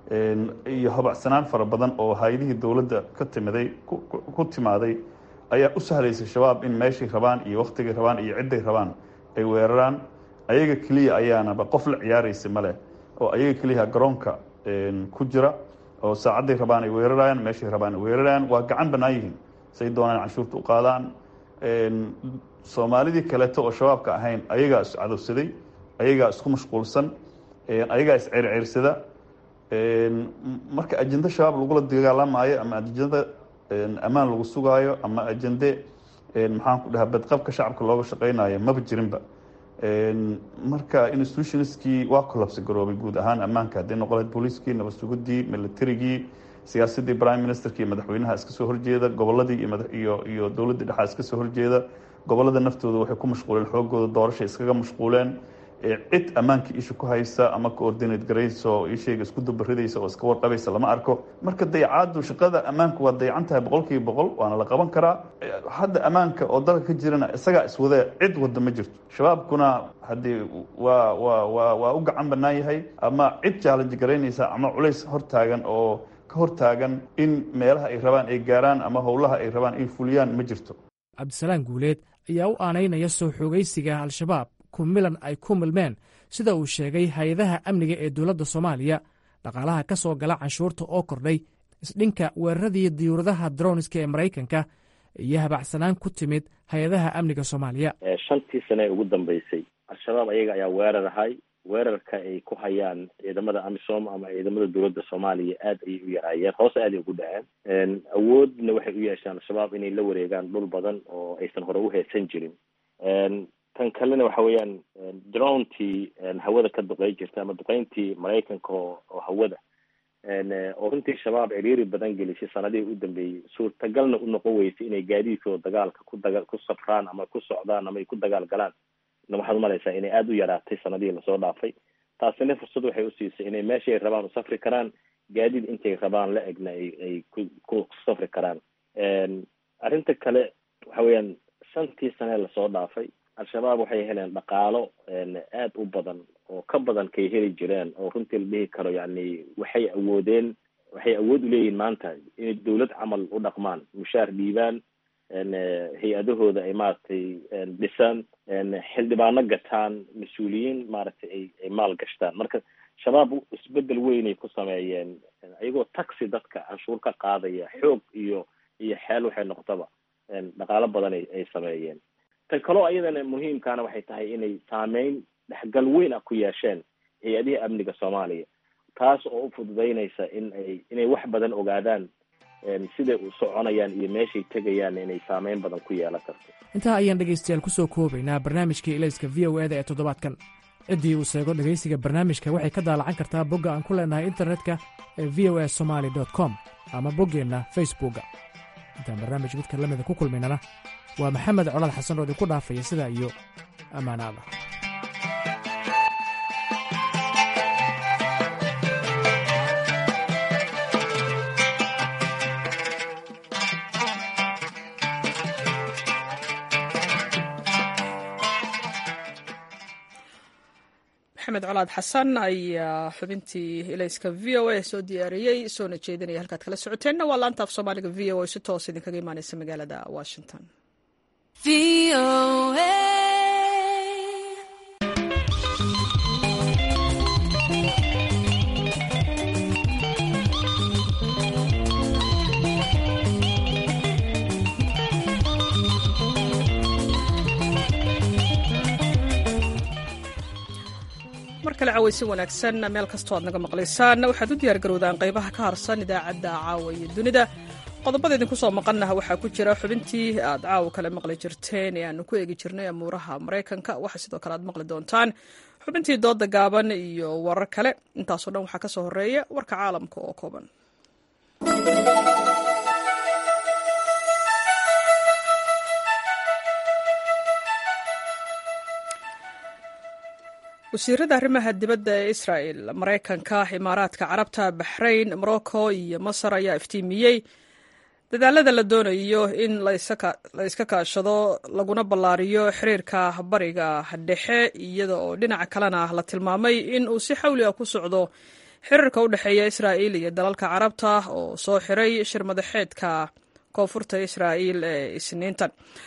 iyo habacsanaan fara badan oo hay-adihii dowladda ka timiday ku timaaday ayaa u sahlaysay shabaab in meeshay rabaan iyo wakhtigay rabaan iyo cidday rabaan ay weeraraan ayaga keliya ayaanaba qof la ciyaaraysa maleh oo ayaga keliya garoonka ku jira oo saacadday rabaan ay weerarayaan meeshay rabaan ay weerarayaan waa gacan bannaan yihiin say doonaan canshuurta u qaadaan soomaalidii kaleeto oo shabaabka ahayn ayagaa is cadowsaday ayagaa isku mashquulsan ayagaa isceyrceyrsada marka ajende shabaab lagula dagaalamaayo ama ajende ammaan lagu sugaayo ama ajende maxaan ku dhahaa badqabka shacabka looga shaqeynayo maba jirinba marka institutionskii waa collapse garoobay guud ahaan ammaanka hadday noqoleed booliiskii nabad sugudii militarigii siyaasadii prime ministerkii madaxweynaha iska soo horjeeda goboladii iyo iyo dowladdii dhexaa iska soo horjeeda gobolada naftooda waxay ku mashquuleen xoogooda doorashay iskaga mashquuleen cid ammaankii isha ku haysa ama coordinate garaysa oo ishayga isku dabaridaysa oo iska warqabaysa lama arko marka dayacaadu shaqada ammaanku waa dayacan tahay boqol kiiba boqol waana la qaban karaa hadda ammaanka oo dalka ka jirana isagaa iswada cid wada ma jirto shabaabkuna haddii waa waa waa waa u gacan bannaan yahay ama cid challenge garaynaysa ama culays hortaagan oo ka hortaagan in meelaha ay rabaan ay gaaraan ama howlaha ay rabaan ay fuliyaan ma jirto cabdisalaan guuleed ayaa u aanaynaya soo xoogaysiga al-shabaab kumilan ay ku milmeen sida uu sheegay hay-adaha amniga ee dowladda soomaaliya dhaqaalaha ka soo gala canshuurta oo kordhay isdhinka weeraradii diyuuradaha droniska ee maraykanka iyo habacsanaan ku timid hay-adaha amniga soomaaliya shantii sane ee ugu dambeysay al-shabaab ayaga ayaa weerar ahay weerarka ay ku hayaan ciidamada amisom ama ciidamada dowladda soomaaliya aad ayay u yaraayeen hoose aad ay ugu dhaceen awoodna waxay u yeeshaan al-shabaab inay la wareegaan dhul badan oo aysan hore u heesan jirin tan kalena waxa weeyaan drontii hawada ka duqey jirta ama duqeyntii maraykanka oo hawada oo runtii shabaab ciriiri badan gelisay sanadihii u dambeeyey suurtagalna u noqon weysay inay gaadiidkooda dagaalka ku daga ku safraan ama ku socdaan ama ay ku dagaal galaan waxaad umalaysaa inay aada u yaraatay sanadihii lasoo dhaafay taasina fursad waxay usiisay inay meesha ay rabaan u safri karaan gaadiid intay rabaan la egna ay ay ku ku safri karaan arrinta kale waxa weeyaan shantii sane lasoo dhaafay al-shabaab waxay heleen dhaqaalo aada u badan oo ka badan kay heli jireen oo runtii la dhihi karo yani waxay awoodeen waxay awood uleeyihiin maanta inay dawlad camal u dhaqmaan mushaar dhiibaan hay-adahooda ay maaragtay dhisaan xildhibaano gataan mas-uuliyiin maaragtay ay ay maal gashtaan marka shabaab isbedel weynay ku sameeyeen ayagoo taxi dadka canshuur ka qaadaya xoog iyo iyo xeel waxay noqotaba dhaqaalo badan ay ay sameeyeen tan kaloo ayadana muhiimkaana waxay tahay inay saameyn dhexgal weyn ah ku yeesheen hay-adihii amniga soomaaliya taas oo u fududeynaysa in ay inay wax badan ogaadaan siday u soconayaan iyo meeshay tegayaan inay saameyn badan ku yeelan karto intaa ayaan dhegaystayaal ku soo koobaynaa barnaamijkii ilayska v o eda ee toddobaadkan ciddii uu seego dhegaysiga barnaamijka waxay ka daalacan kartaa bogga aan ku leenahay internetka ee v o a somaali com ama boggeenna facebookga intaan barnaamij midka la mida ku kulmaynana waa maxamed colaad xasan oo idinku dhaafaya sidaa iyo ammaanaada maxamed colaad xasan ayaa xubintii ilayska v o a soo diyaariyey soona jeedinaya halkaad kala socoteenna waa laanta af soomaaliga v o a si toos idinkaga imaaneysa magaalada washington mar kale cawaysi wanaagsan meel kastoo aad naga maqlaysaan waxaad u diyaargarowdaan qaybaha ka harsan idaacadda caawa iyo dunida qodobada idinku soo maqannaha waxaa ku jira xubintii aad caawa kale maqli jirteen ee aanu ku eegi jirnay amuuraha maraykanka waxaa sidoo kale aad maqli doontaan xubintii dooda gaaban iyo warar kale intaasoo dhan waxaa ka soo horeeya warka caalamka oo kooban wasiirada arrimaha dibadda ee israa'el maraykanka imaaraadka carabta baxrayn morocco iyo masar ayaa iftiimiyey dadaalada la doonayo in la iska kaashado laguna ballaariyo xiriirka bariga dhexe iyada oo dhinaca kalena la tilmaamay in uu si xawli ah ku socdo xiriirka u dhexeeya israa'il iyo dalalka carabta oo soo xiray shir madaxeedka koonfurta israa'il ee isniintan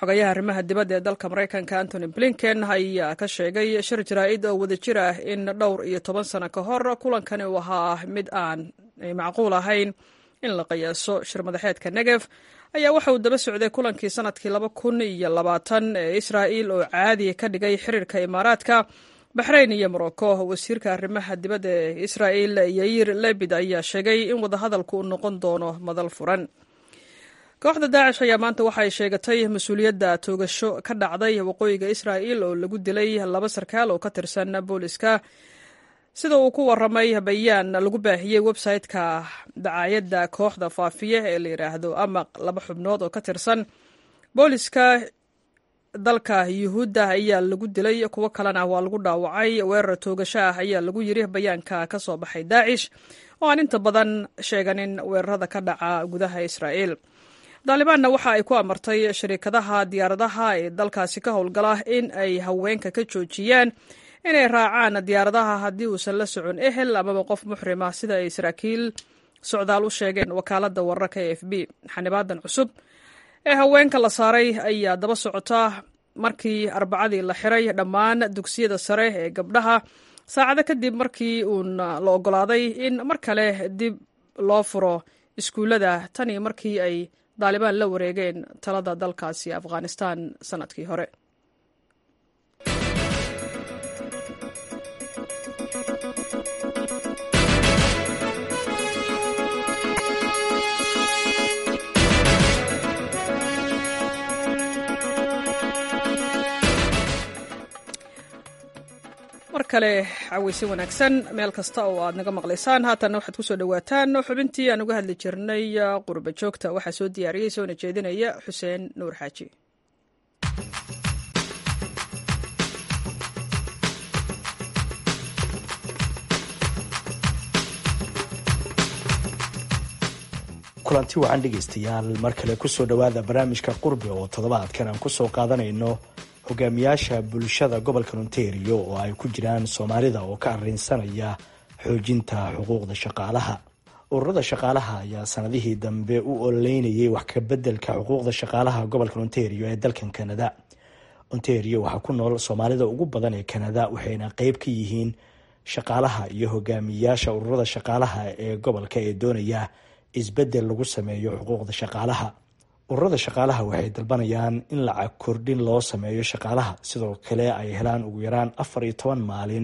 xogayaha arrimaha dibadda ee dalka maraykanka antony blinken ayaa ka sheegay shir jaraa'id oo wadajir ah in dhowr iyo toban sano ka hor kulankani uu ahaa mid aan macquul ahayn in la qiyaaso shir madaxeedka negef ayaa waxa uu daba socday kulankii sanadkii laba kun iyo labaatan ee israa'il oo caadi ka dhigay xiriirka imaaraadka baxrayn iyo morocco wasiirka arrimaha dibadda ee israa'il yair lebid ayaa sheegay in wadahadalku uu noqon doono madal furan kooxda daacish ayaa maanta waxay sheegatay mas-uuliyadda toogasho ka dhacday waqooyiga israa'il oo lagu dilay laba sarkaal oo ka tirsan booliska sida uu ku waramay bayaan lagu baahiyey website-ka dacaayadda kooxda faafiye ee la yidhaahdo amaq laba xubnood oo ka tirsan booliska dalka yuhuudda ayaa lagu dilay kuwo kalena waa lagu dhaawacay weerar toogasho ah ayaa lagu yiri bayaanka ka soo baxay daacish oo aan inta badan sheeganin weerarada ka dhaca gudaha israa'il daalibaanna waxa ay ku amartay shariikadaha diyaaradaha ee dalkaasi ka howlgala in ay haweenka ka joojiyaan inay raacaan diyaaradaha haddii uusan la socon ehel amaba qof muxrima sida ay saraakiil socdaal u sheegeen wakaaladda wararka e f b xanibaadan cusub ee haweenka la saaray ayaa daba socota markii arbacadii la xiray dhammaan dugsiyada sare ee gabdhaha saacado kadib markii uun la ogolaaday in mar kale dib loo furo iskuullada tan iyo markii ay daalibaan la wareegeen talada dalkaasi afghanistan sanadkii hore mar kale caweyse wanaagsan meel kasta oo aad naga maqlaysaan haatanna waxaad kusoo dhawaataan xubintii aan uga hadli jirnay qurba joogta waxaa soo diyaariyey soona jeedinaya xuseen nuur xaaji kulanti wacan dhegaystayaal mar kale kusoo dhowaada barnaamijka qurbi oo toddobaadkan aan kusoo qaadanayno hogaamiyaasha bulshada gobolka ontario oo ay ku jiraan soomaalida oo ka arrinsanaya xoojinta xuquuqda shaqaalaha ururada shaqaalaha ayaa sanadihii dambe u ololeynayay wax kabeddelka xuquuqda shaqaalaha gobolka ontario ee dalkan kanada ontario waxaa ku nool soomaalida ugu badan ee kanada waxayna qeyb ka yihiin shaqaalaha iyo hogaamiyaasha ururada shaqaalaha ee gobolka ee doonaya isbeddel lagu sameeyo xuquuqda shaqaalaha ururada shaqaalaha waxay dalbanayaan in lacag kordhin loo sameeyo shaqaalaha sidoo kale ay helaan ugu yaraan afar iyo toban maalin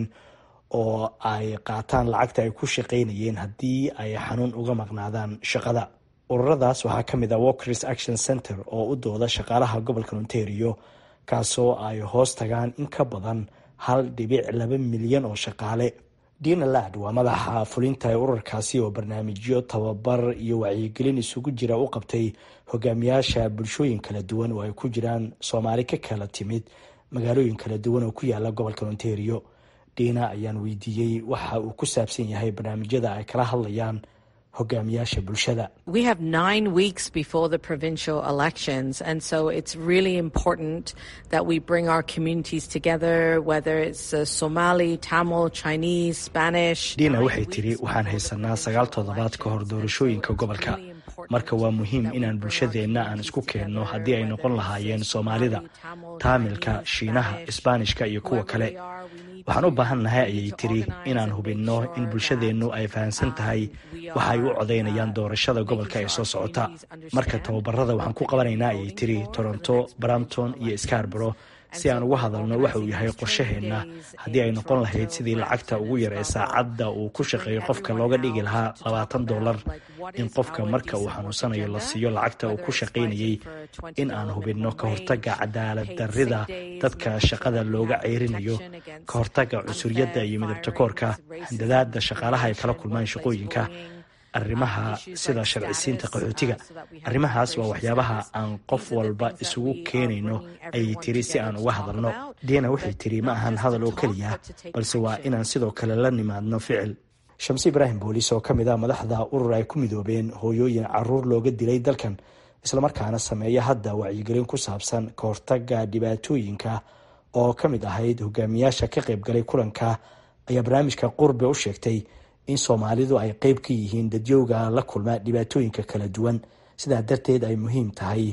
oo ay qaataan lacagta ay ku shaqaynayeen haddii ay xanuun uga maqnaadaan shaqada ururadaas waxaa ka mid ah walkers action center oo u dooda shaqaalaha gobolka ontario kaasoo ay hoos tagaan in ka badan hal dhibic laba milyan oo shaqaale dina lad waa madaxa fulinta ee ururkaasi oo barnaamijyo tababar iyo wacyigelin isugu jira u qabtay hogaamiyaasha bulshooyin kala duwan oo ay ku jiraan soomaali ka kala timid magaalooyin kala duwan oo ku yaala gobolka ontario dina ayaan weydiiyey waxa uu ku saabsan yahay barnaamijyada ay kala hadlayaan hogaamiyaasha bulshada We have nine weeks before the provincial elections, and so it's really important that we bring our communities together, whether it's uh, Somali, Tamil, Chinese, Spanish. dina waxay tiri waxaan haysanaa sagaal toddobaad ka hor doorashooyinka gobolka marka waa muhiim inaan bulshadeenna aan isku keenno haddii ay noqon lahaayeen soomaalida taamilka shiinaha isbaanishka iyo kuwa kale waxaan u baahan nahay ayay tiri inaan hubinno in bulshadeennu ay fahamsan tahay waxa ay u codaynayaan doorashada gobolka ee soo socota marka tababarada waxaan ku qabanaynaa ayay tiri toronto brampton iyo scarborough si aan uga hadalno waxa uu yahay qorshaheenna haddii ay noqon lahayd sidii lacagta ugu yar ee saacadda uu ku shaqeeyo qofka looga dhigi lahaa labaatan dollar in qofka marka uu xanuunsanayo la siiyo lacagta uu ku shaqaynayay in aan hubinno ka hortagga cadaalad darrida dadka shaqada looga ceyrinayo ka hortagga cunsuriyadda iyo midabtakoorka handadaada shaqaalaha ay kala kulmaan shaqooyinka arrimaha sida sharcisiinta qaxootiga arrimahaas waa waxyaabaha aan qof walba isugu keenayno ayay tiri si aan uga hadalno diana waxay tiri ma ahan hadal oo keliya balse waa inaan sidoo kale la nimaadno ficil shamse ibraahim booliis oo ka mid ah madaxda urur ay ku midoobeen hooyooyin caruur looga dilay dalkan islamarkaana sameeya hadda wacyigelin ku saabsan ka hortagga dhibaatooyinka oo ka mid ahayd hogaamiyaasha ka qaybgalay kulanka ayaa barnaamijka qurbe u sheegtay in soomaalidu ay qeyb ka yihiin dadyowga la kulma dhibaatooyinka kala duwan sidaa darteed ay muhiim tahay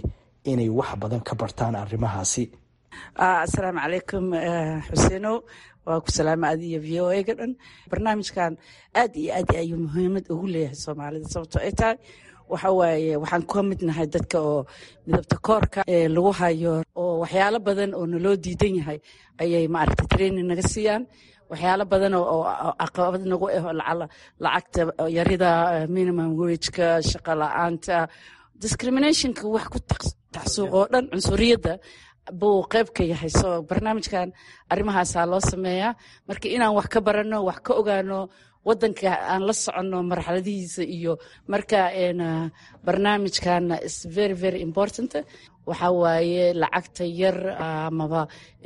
inay wax badan ka bartaan arrimahaasi asalaamu calaykum xuseenow waa ku salaama adiyo v o a ga dhan barnaamijkan aad iyo aad ayuu muhiimad ugu leeyahay soomaalida sababto ay tahay waxa waaye waxaan ka mid nahay dadka oo midabta koorka ee lagu hayo oo waxyaalo badan oo naloo diidan yahay ayay maaragta training naga siiyaan waxyaalo badan oo caqabad nagu ah lacagta yarida minimum wageka shaqa la-aanta discriminationka wax ku taxsuuq oo dhan cunsuriyadda buu qayb ka yahay so barnaamijkan arrimahaasaa loo sameeyaa marka inaan wax ka baranno wax ka ogaano wadanka aan la soconno marxaladihiisa iyo marka barnaamijkan is very very important waxa waaye lacagta yar amaba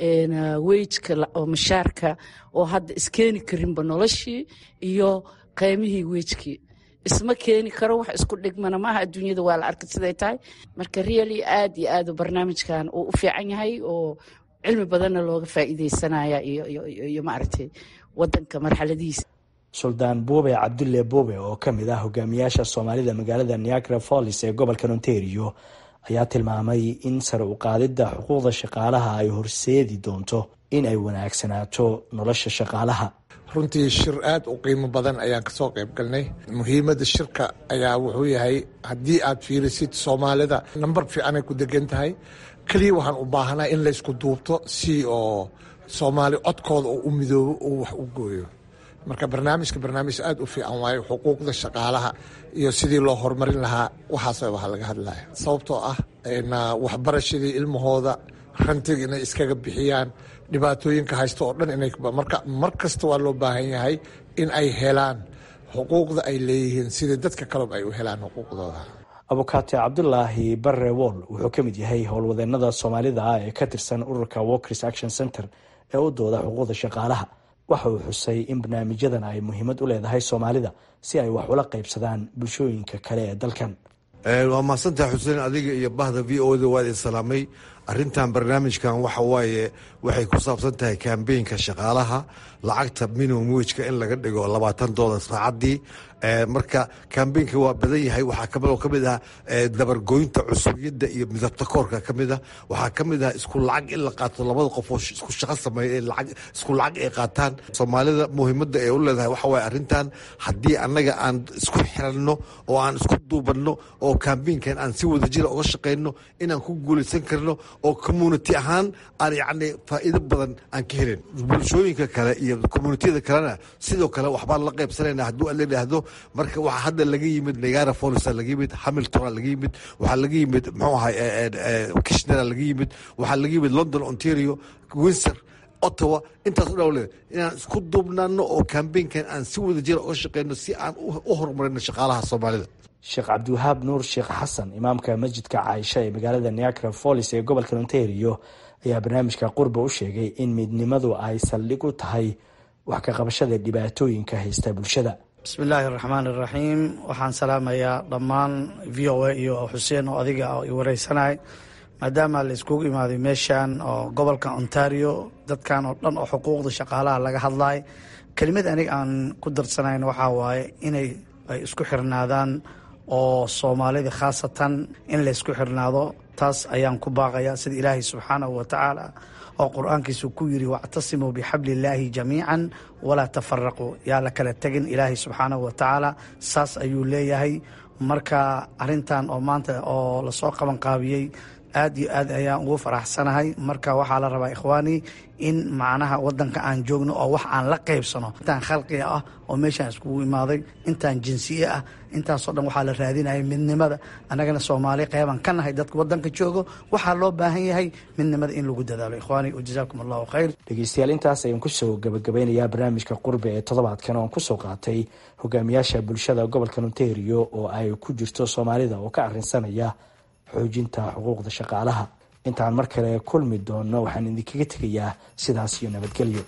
wejka oo mashaarka oo hadda iskeeni karinba noloshii iyo qiymihii wejkii isma keeni karo wax isku dhigmana maaha adduunyada waa la arkay siday tahay marka really aad iyo aad barnaamijkan uu u fiican yahay oo cilmi badanna looga faa'iideysanaya iyo maaragtay wadanka marxaladihiisa suldaan buube cabdulle buube oo ka mid ah hogaamiyaasha soomaalida magaalada niagara follis ee gobolka ontario ayaa tilmaamay in sare u qaadidda xuquuqda shaqaalaha ay horseedi doonto in ay wanaagsanaato nolosha shaqaalaha runtii shir aad u qiimo badan ayaan kasoo qayb galnay muhiimadda shirka ayaa wuxuu yahay haddii aad fiirisid soomaalida nambar fiicanay ku degan tahay keliya waxaan u baahanaa in laysku duubto si oo soomaali codkooda oo u midoobo oo wax u gooyo marka barnaamijka barnaamij aad u fiican waayo xuquuqda shaqaalaha iyo sidii loo horumarin lahaa waxaas waxa laga hadlaya sababtoo ah waxbarashadii ilmahooda rantiga inay iskaga bixiyaan dhibaatooyinka haysta oo dhan inay marka mar kasta waa loo baahan yahay in ay helaan xuquuqda ay leeyihiin sidii dadka kaleba ay u helaan xuquuqdooda abukaate cabdulaahi barre wool wuxuu ka mid yahay howlwadeenada soomaalida ah ee ka tirsan ururka walkers action center ee u dooda xuquuqda shaqaalaha waxa uu xusay in barnaamijyadan ay muhiimad u leedahay soomaalida si ay wax ula qaybsadaan bulshooyinka kale ee dalkan waa mahadsantaha xuseen adiga iyo bahda v o da waa idin salaamay arintan barnaamijkan waxa waaye waxay ku saabsan tahay kambeynka shaqaalaha lacagta minimum wejka in laga dhigo labaatan doolar saacadii marka kambeynka waa badan yahay waxaa kaloo kamid ah dabargoynta cusubiyadda iyo midabta koorka kamid ah waxaa kamid ah isku lacag in la qaato labada qof oo isku shaqo sameeya isku lacag ay qaataan soomaalida muhiimada ay u leedahay waxa waaye arrintan haddii annaga aan isku xiranno oo aan isku duubanno oo kambeynkan aan si wadajira uga shaqeyno inaan ku guulaysan karno oo community ahaan aan yacni faa'iido badan aan ka helin bulshooyinka kale iyo communitiyada kalena sidoo kale waxbaan la qaybsanayna hadduu la yidhaahdo marka waxaa hadda laga yimid nagara folisa laga yimid hamiltona laga yimid waxaa laga yimid muxuu ahay kishnera laga yimid waxaa laga yimid london ontario windsor ottawa intaas o dhan le inaan isku duubnaano oo kambeynkan aan si wada jira uga shaqeyno si aan u horumarino shaqaalaha soomaalida sheekh cabdiwahaab nuur sheekh xasan imaamka masjidka caaisha ee magaalada niagara follis ee gobolka ontario ayaa barnaamijka qurba u sheegay in midnimadu ay saldhig u tahay wax ka qabashada dhibaatooyinka haysta bulshada bismillaahi araxmaan iraxiim waxaan salaamayaa dhammaan v o a iyo xuseen oo adiga i wareysanay maadaama la iskugu imaaday meeshan oo gobolka ontario dadkan oo dhan oo xuquuqda shaqaalaha laga hadlay kelimad aniga aan ku darsanayn waxaa waaye inay ay isku xirnaadaan oo soomaalida khaasatan in la ysku xirnaado taas ayaan ku baaqaya sida ilaahay subxaanahu wa tacaala oo qur-aankiisu ku yiri wactasimuu bixabli illaahi jamiican walaa tafaraquu yaa la kala tegin ilaahay subxaanahu wa tacaala saas ayuu leeyahay marka arintan oo maanta oo lasoo qaban qaabiyey aad iyo aad ayaan ugu faraxsanahay marka waxaa la rabaa ikhwaani in macnaha wadanka aan joogno oo wax aan la qaybsano intaan khalqiga ah oo meeshaan iskugu imaaday intaan jinsiye ah intaasoo dhan waxaa la raadinaya midnimada annagana soomaali qeyban ka nahay dadka wadanka joogo waxaa loo baahan yahay midnimada in lagu dadaalo ikhwaani wajazaakum allahu khayr dhegeystayaal intaas ayaan kusoo gabagabeynayaa barnaamijka qurbe ee toddobaadkan oon kusoo qaatay hogaamiyaasha bulshada gobolka ontario oo ay ku jirto soomaalida oo ka arinsanaya xoojinta xuquuqda shaqaalaha intaan mar kale kulmi doonno waxaan idinkaga tegayaa sidaas iyo nabadgelyo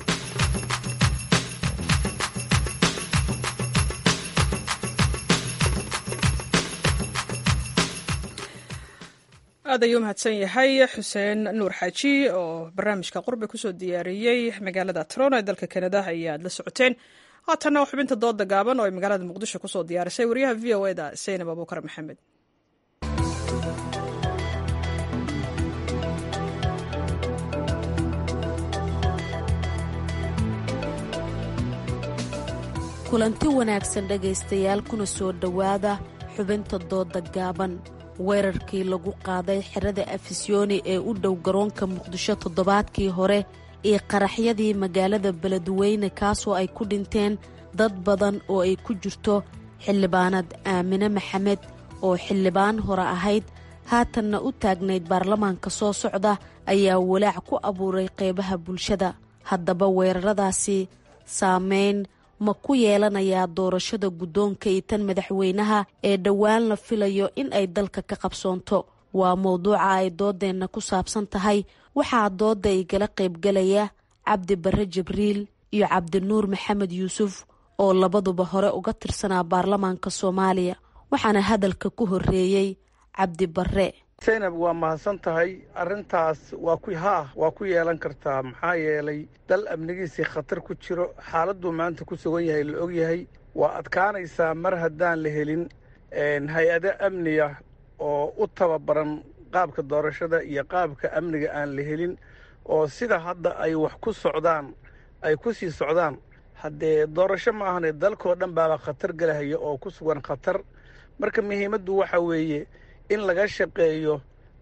aad ayuu mahadsan yahay xuseen nuur xaaji oo barnaamijka qurbe kusoo diyaariyey magaalada toronto ee dalka kanada ayaad la socoteen haatanna xubinta dooda gaaban oo ay magaalada muqdisho kusoo diyaarisay wariyaha v o eda saynab abuukar maxamed kulanti wanaagsan dhegaystayaal kuna soo dhowaada xubinta dooda gaaban weerarkii lagu qaaday xerada afisyooni ee u dhow garoonka muqdisho toddobaadkii hore iyo qaraxyadii magaalada beledweyne kaasoo ay ku dhinteen dad badan oo ay ku jirto xildhibaanad aamine maxamed oo xildhibaan hore ahayd haatanna u taagnayd baarlamaanka soo socda ayaa walaac ku abuuray qeybaha bulshada haddaba weeraradaasi saameyn ma ku yeelanayaa doorashada guddoonka iyo tan madaxweynaha ee dhowaan la filayo in ay dalka ka qabsoonto waa mowduuca ay doodeenna ku saabsan tahay waxaa doodda igala qaybgalaya cabdi barre jibriil iyo cabdinuur maxamed yuusuf oo labaduba hore uga tirsanaa baarlamaanka soomaaliya waxaana hadalka ku horreeyey cabdi barre zaynab waa mahadsan tahay arrintaas waa ku haa waa ku yeelan kartaa maxaa yeelay dal amnigiisii khatar ku jiro xaaladuu maanta ku sugan yahay la og yahay waa adkaanaysaa mar haddaan la helin hay-ado amniga oo u tababaran qaabka doorashada iyo qaabka amniga aan la helin oo sida hadda ay wax ku socdaan ay ku sii socdaan haddee doorasho ma ahane dalkoo dhan baaba khatar galahaya oo ku sugan khatar marka muhiimaddu waxa weeye in laga shaqeeyo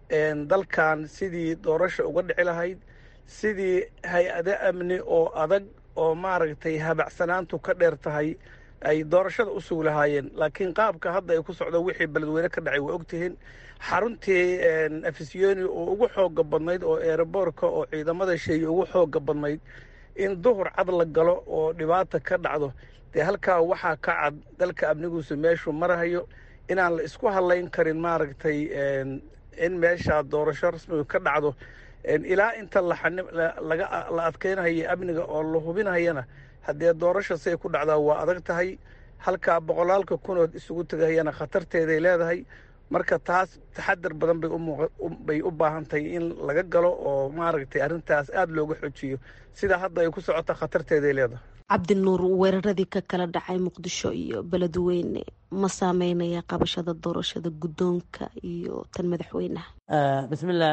dalkan sidii doorasha uga dhici lahayd sidii hay-ado amni oo adag oo maaragtay habacsanaantu ka dheer tahay ay doorashada u sugi lahaayeen laakiin qaabka hadda ay ku socdo wixii beledweyne ka dhacay waa ogtihiin xaruntii afisyooni oo ugu xooga badnayd oo eeraboorka oo ciidamada sheeye ugu xooga badnayd in duhur cad la galo oo dhibaata ka dhacdo dee halkaa waxaa ka cad dalka amniguusu meeshuu marahayo inaan la isku hadlayn karin maaragtay in meesha doorasho rasmiga ka dhacdo ilaa inta la adkeynhayo amniga oo la hubinhayana haddee doorasho siay ku dhacdaa waa adag tahay halkaa boqolaalka kunood isugu tegahayana khatarteeday leedahay marka taas taxadar badan bay u baahan tahay in laga galo oo maaragtay arrintaas aada looga xojiyo sida hadda ay ku socota khatarteeday leedahay cabdinuur weeraradii ka kala dhacay muqdisho iyo beledweyne ma saameynaya qabashada doorashada guddoonka iyo tan madaxweynaha bismillah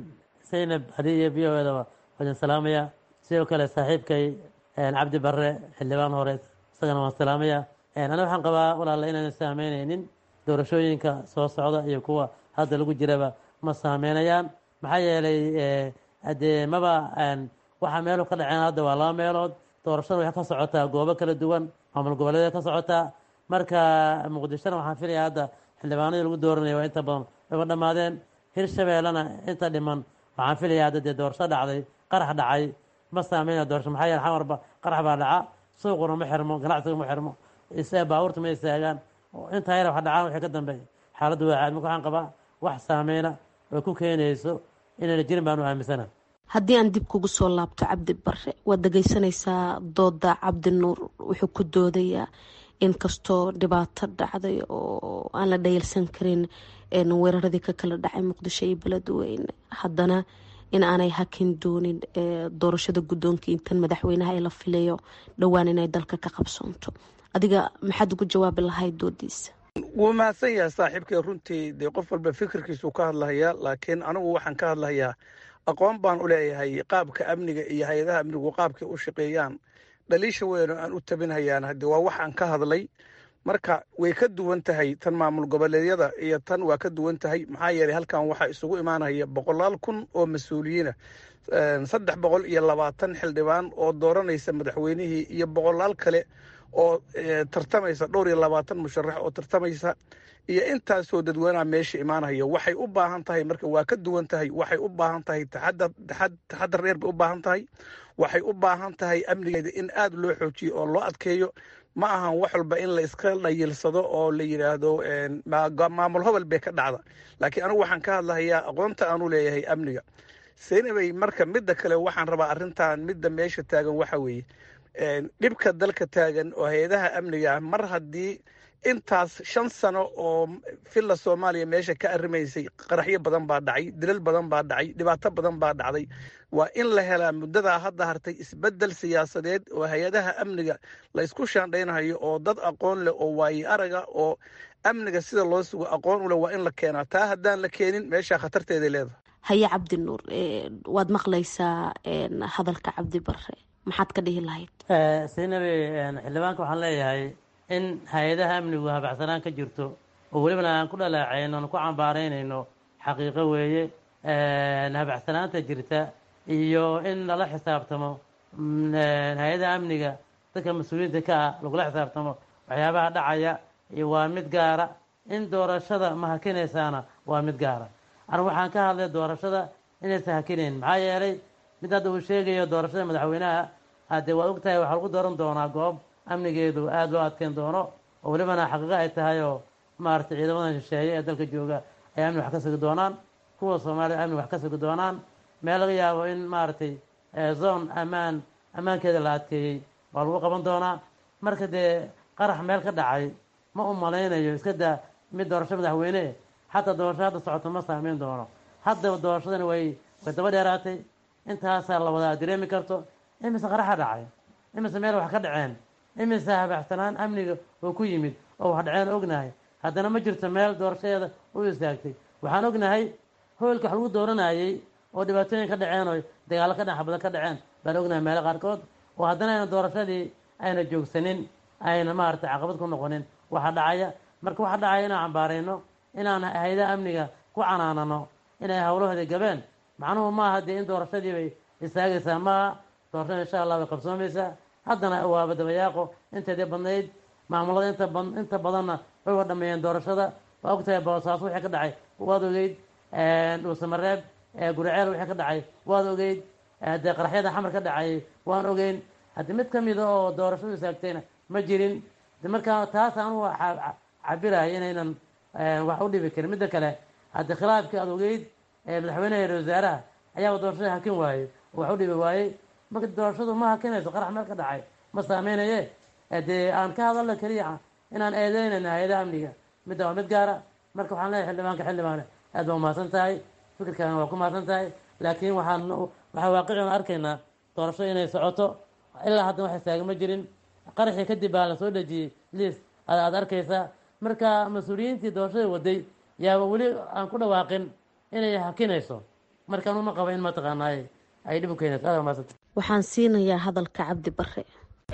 zaynab hadii iyo v o eda waadin salaamaya sidoo kale saaxiibkay cabdi barre xildhibaan hore isagana waan salaamaya aniga waxaan qabaa walaala inaanan saameynaynin doorashooyinka soo socda iyo kuwa hadda lagu jiraba ma saameynayaan maxaa yeelay hadee maba waxaa meelu ka dhaceen hadda waa laba meelood doorashada waxay ka socotaa goobo kala duwan maamul goboleeda ka socotaa marka muqdishona waxaan filaya hadda xildhibaanadii lagu dooranaya waa inta badan wayba dhammaadeen hirshabeellena inta dhiman waxaan filaya hadda dee doorasho dhacday qarax dhacay ma saameynaya doorasho maxaa yeele xamarba qarax baa dhaca suuquna ma xirmo ganacsiga ma xirmo baabuurta ma istaagaan intaa yar wax dhacaan wixii ka dambeeya xaaladdu waa caad marka waxaan qabaa wax saameyna oo ku keenayso inayna jirin baan u aaminsana haddii aan dib kugu soo laabto cabdi barre waad dhegeysanaysaa dooda cabdinuur wuxuu ku doodayaa in kastoo dhibaato dhacday oo aan la dhayalsan karin weeraradii ka kala dhacay muqdisho iyo beledweyne haddana in aanay hakin doonin doorashada guddoonka intan madaxweynaha ee la filayo dhowaan inay dalka ka qabsoonto adiga maxaad ugu jawaabi lahayd doodiisa wuu mahadsan yahay saaxiibkay runtii dee qof walba fikirkiisuu ka hadlahayaa laakiin anigu waxaan ka hadlahayaa aqoon baan u leeyahay qaabka amniga iyo hay-adaha amnigu qaabkay u shaqeeyaan dhaliisha weyno aan u tabinhayaan haddii waa waxaan ka hadlay marka way ka duwan tahay tan maamul goboleedyada iyo tan waa ka duwan tahay maxaa yeelay halkan waxaa isugu imaanaya boqolaal kun oo mas-uuliyiina saddex boqol iyo labaatan xildhibaan oo dooranaysa madaxweynihii iyo boqolaal kale oo tartamaysa dhowr iyo labaatan musharax oo tartamaysa iyo intaasoo dadweynaha meesha imaanaya waxay u baahan tahay marka waa ka duwan tahay waxay u baahan tahay taxadar dheer bay u baahan tahay waxay u baahan tahay amnigeeda in aada loo xoojiyo oo loo adkeeyo ma ahan wax walba in la iska dhayilsado oo la yidhaahdo maamul hobol bay ka dhacda laakiin anigu waxaan ka hadlahayaa aqoonta aanu leeyahay amniga seynabay marka midda kale waxaan rabaa arrintan midda meesha taagan waxa weeye dhibka dalka taagan oo hay-adaha amniga ah mar haddii intaas shan sano oo villa soomaaliya meesha ka arrimaysay qaraxyo badan baa dhacay dilal badan baa dhacay dhibaato badan baa dhacday waa in la helaa muddadaa hadda hartay isbeddel siyaasadeed oo hay-adaha amniga la ysku shaandhaynayo oo dad aqoon leh oo waaye araga oo amniga sida loo sugo aqoon u leh waa in la keenaa taa haddaan la keenin meeshaa khatarteeday leedahay haye cabdinuur waad maqlaysaa hadalka cabdi barre maxaad ka dhihi lahayd saynabi xildhibaanka waxaan leeyahay in hay-adaha amnigu habacsanaan ka jirto oo welibana aan ku dhaleecayno aan ku cambaaraynayno xaqiiqo weeye habacsanaanta jirta iyo in lala xisaabtamo hay-adaha amniga dadka mas-uuliyiinta ka ah lagula xisaabtamo waxyaabaha dhacaya iyo waa mid gaara in doorashada ma hakinaysaana waa mid gaara anigu waxaan ka hadlay doorashada inaysan hakinayn maxaa yeelay mid hadda uu sheegayo doorashada madaxweynaha haddee waa ogtahay waxaa lagu dooran doonaa goob amnigeedu aada loo adkeyn doono oo welibana xaqiiqo ay tahay oo maaragtay ciidamadan shisheeye ee dalka jooga ay amni wax ka sugi doonaan kuwa soomaaliya amni wax ka sugi doonaan meel laga yaabo in maaragtay zone ammaan ammaankeeda la adkeeyey waa lagu qaban doonaa marka dee qarax meel ka dhacay ma u malaynayo iska daa mid doorasho madaxweyne xataa doorasho hadda socoto ma saameyn doono hadda doorashadani way way daba dheeraatay intaasaa la wadaa dareemi karto imise qaraxa dhacay imise meel wax ka dhaceen imise habaxsanaan amniga oo ku yimid oo wax dhaceen ognahay haddana ma jirto meel doorashadeeda u istaagtay waxaan ognahay hoolka wax lagu dooranayey oo dhibaatooyin ka dhaceen oo dagaallo ka dhaxa badan ka dhaceen baan ognahay meelo qaarkood oo haddana ayna doorashadii ayna joogsanin ayna maaragtay caqabad ku noqonin waxa dhacaya marka waxa dhacaya inaan cambaarayno inaan hay-adaha amniga ku canaanano inay howlahoodii gabeen macnuhu maaha dee in doorashadii bay istaagaysaa maaha doorashada insha allah way qabsoomaysaa haddana waaba dabayaaqo inteedii badnayd maamulada inta inta badanna way wa dhameeyeen doorashada waa ogtahay boosaaso wixii ka dhacay waad ogeyd dhuusamareeb guriceel wixii ka dhacay waad ogeyd dee qaraxyada xamar ka dhacayay waan ogeyn haddii mid ka mida oo doorashadu istaagtayna ma jirin de markaa taas anugu cabirahay inaynan wax u dhibi karin midda kale haddii khilaafkii aad ogeyd madaxweyneha ra wasaaraha ayaaba doorashada hakin waayey oo wax u dhibi waayey marka doorashadu ma hakinayso qarax meel ka dhacay ma saameynaye dee aan ka hadalna keliya inaan eedeynayna hay-adaha amniga midda waa mid gaara marka waxaan leeyahay xildhibaanka xildhibaane aad baa umahadsan tahay fikirkaana waa ku mahadsan tahay laakiin waxaan waxaa waaqician arkaynaa doorashada inay socoto ilaa haddan wax istaaga ma jirin qaraxii kadib baa la soo dhejiyey liis aad arkaysaa marka mas-uuliyiintii doorashada waday yaaba weli aan ku dhawaaqin inay hakinayso markaan uma qaba in mataqaanaaye ay dhib u keenayso aad maasanta waxaan siinayaa hadalka cabdi bare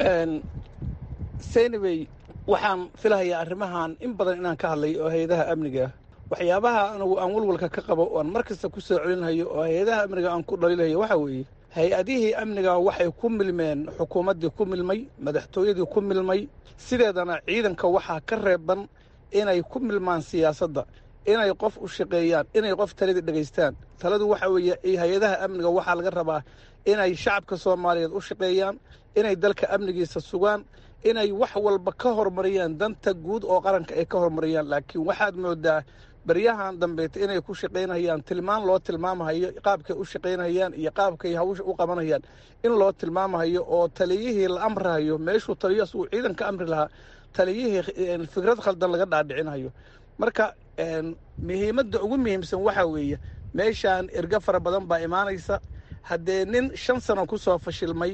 seynabey waxaan filahayaa arrimahan in badan inaan ka hadlay oo hay-adaha amniga waxyaabaha anigu aan walwalka ka qabo oan mar kasta ku soo celinhayo oo hay-adaha amniga aan ku dhaliilhayo waxaa weeye hay-adihii amniga waxay ku milmeen xukuumaddii ku milmay madaxtooyadii ku milmay sideedana ciidanka waxaa ka reeban inay ku milmaan siyaasadda inay qof u shaqeeyaan inay qof taladii dhegaystaan taladu waxa weeye hay-adaha amniga waxaa laga rabaa inay shacabka soomaaliyeed u shaqeeyaan inay dalka amnigiisa sugaan inay wax walba ka hormariyaan danta guud oo qaranka ay ka hormariyaan laakiin waxaad moodaa baryahan dambeeta inay ku shaqaynayaan tilmaan loo tilmaamahayo qaabkay u shaqaynayaan iyo qaabkay hawsha u qabanayaan in loo tilmaamahayo oo taliyihii la amrahayo meeshuu taliyo asuu ciidan ka amri lahaa taliyihii fikrad khaldan laga dhaadhicinayo marka muhiimadda ugu muhiimsan waxaa weeye meeshaan erga fara badan baa imaanaysa haddee nin shan sano kusoo fashilmay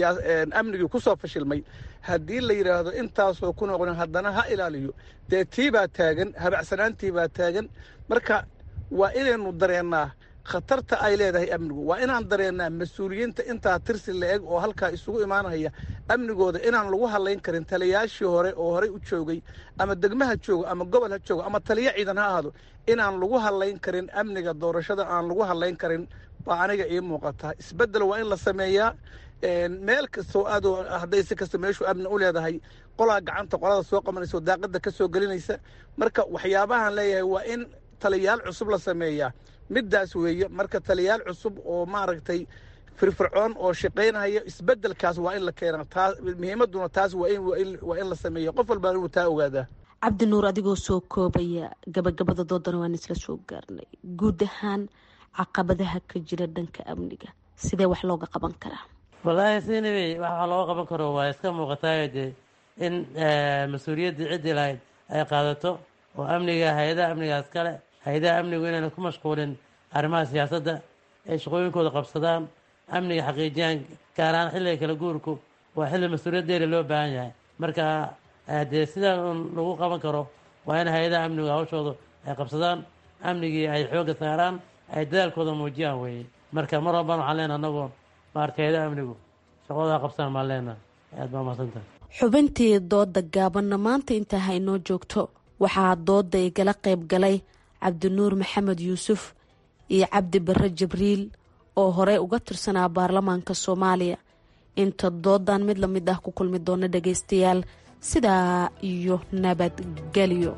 amnigii kusoo fashilmay haddii la yidhaahdo intaasoo ku noqon haddana ha ilaaliyo dee tii baa taagan habacsanaantii baa taagan marka waa inaynu dareennaa khatarta ay leedahay amnigu waa inaan dareennaa mas-uuliyiinta intaa tirsi la-eg oo halkaa isugu imaanaya amnigooda inaan lagu hadlayn karin taliyaashii hore oo horey u joogay ama degmaha joogo ama gobol ha joogo ama taliyo ciidan ha ahaado inaan lagu hadlayn karin amniga doorashada aan lagu hadlayn karin baa aniga ii muuqata isbeddel waa in la sameeyaa meel kastoo aadoo hadday si kasta meeshuu amni u leedahay qolaa gacanta qolada soo qabanaysa oo daaqadda ka soo gelinaysa marka waxyaabahan leeyahay waa in taliyaal cusub la sameeyaa middaas weeye marka taliyaal cusub oo maaragtay firfircoon oo shaqaynaya isbeddelkaas waa in la keenaa taa muhiimadduna taas waa in waa in la sameeya qof walbaa inuu taa ogaadaa cabdi nuur adigoo soo koobaya gabagabada doodana waan isla soo gaarnay guud ahaan caqabadaha ka jira dhanka amniga sidee wax looga qaban karaa wallaahi sinabey wax looga qaban karo waa iska muuqataayo dee in mas-uuliyaddii ciddii lahayd ay qaadato oo amniga hay-adaha amnigaas kale hay-adaha amnigu inayna ku mashquulin arrimaha siyaasadda ay shaqooyinkooda qabsadaan amniga xaqiijiyaan gaar ahaan xilliga kala guurku waa xilli mas-uuliyad dheeri loo baahan yahay marka dee sidaa un lagu qaban karo waa in hay-adaha amnigu hawshooda ay qabsadaan amnigii ay xoogga saaraan ay dadaalkooda muujiyaan weeye marka mar walbaan waxaan leenaha anagoo maarata hay-adaha amnigu shaqadooda qabsaan maan leenaha aad baa mahadsantahay xubintii dooda gaabanna maanta intaa haynoo joogto waxaa dooda igala qayb galay cabdinuur maxamed yuusuf iyo cabdi barre jibriil oo horey uga tirsanaa baarlamaanka soomaaliya inta doodan mid la mid ah ku kulmi doona dhagaystayaal sidaa iyo nabadgelyo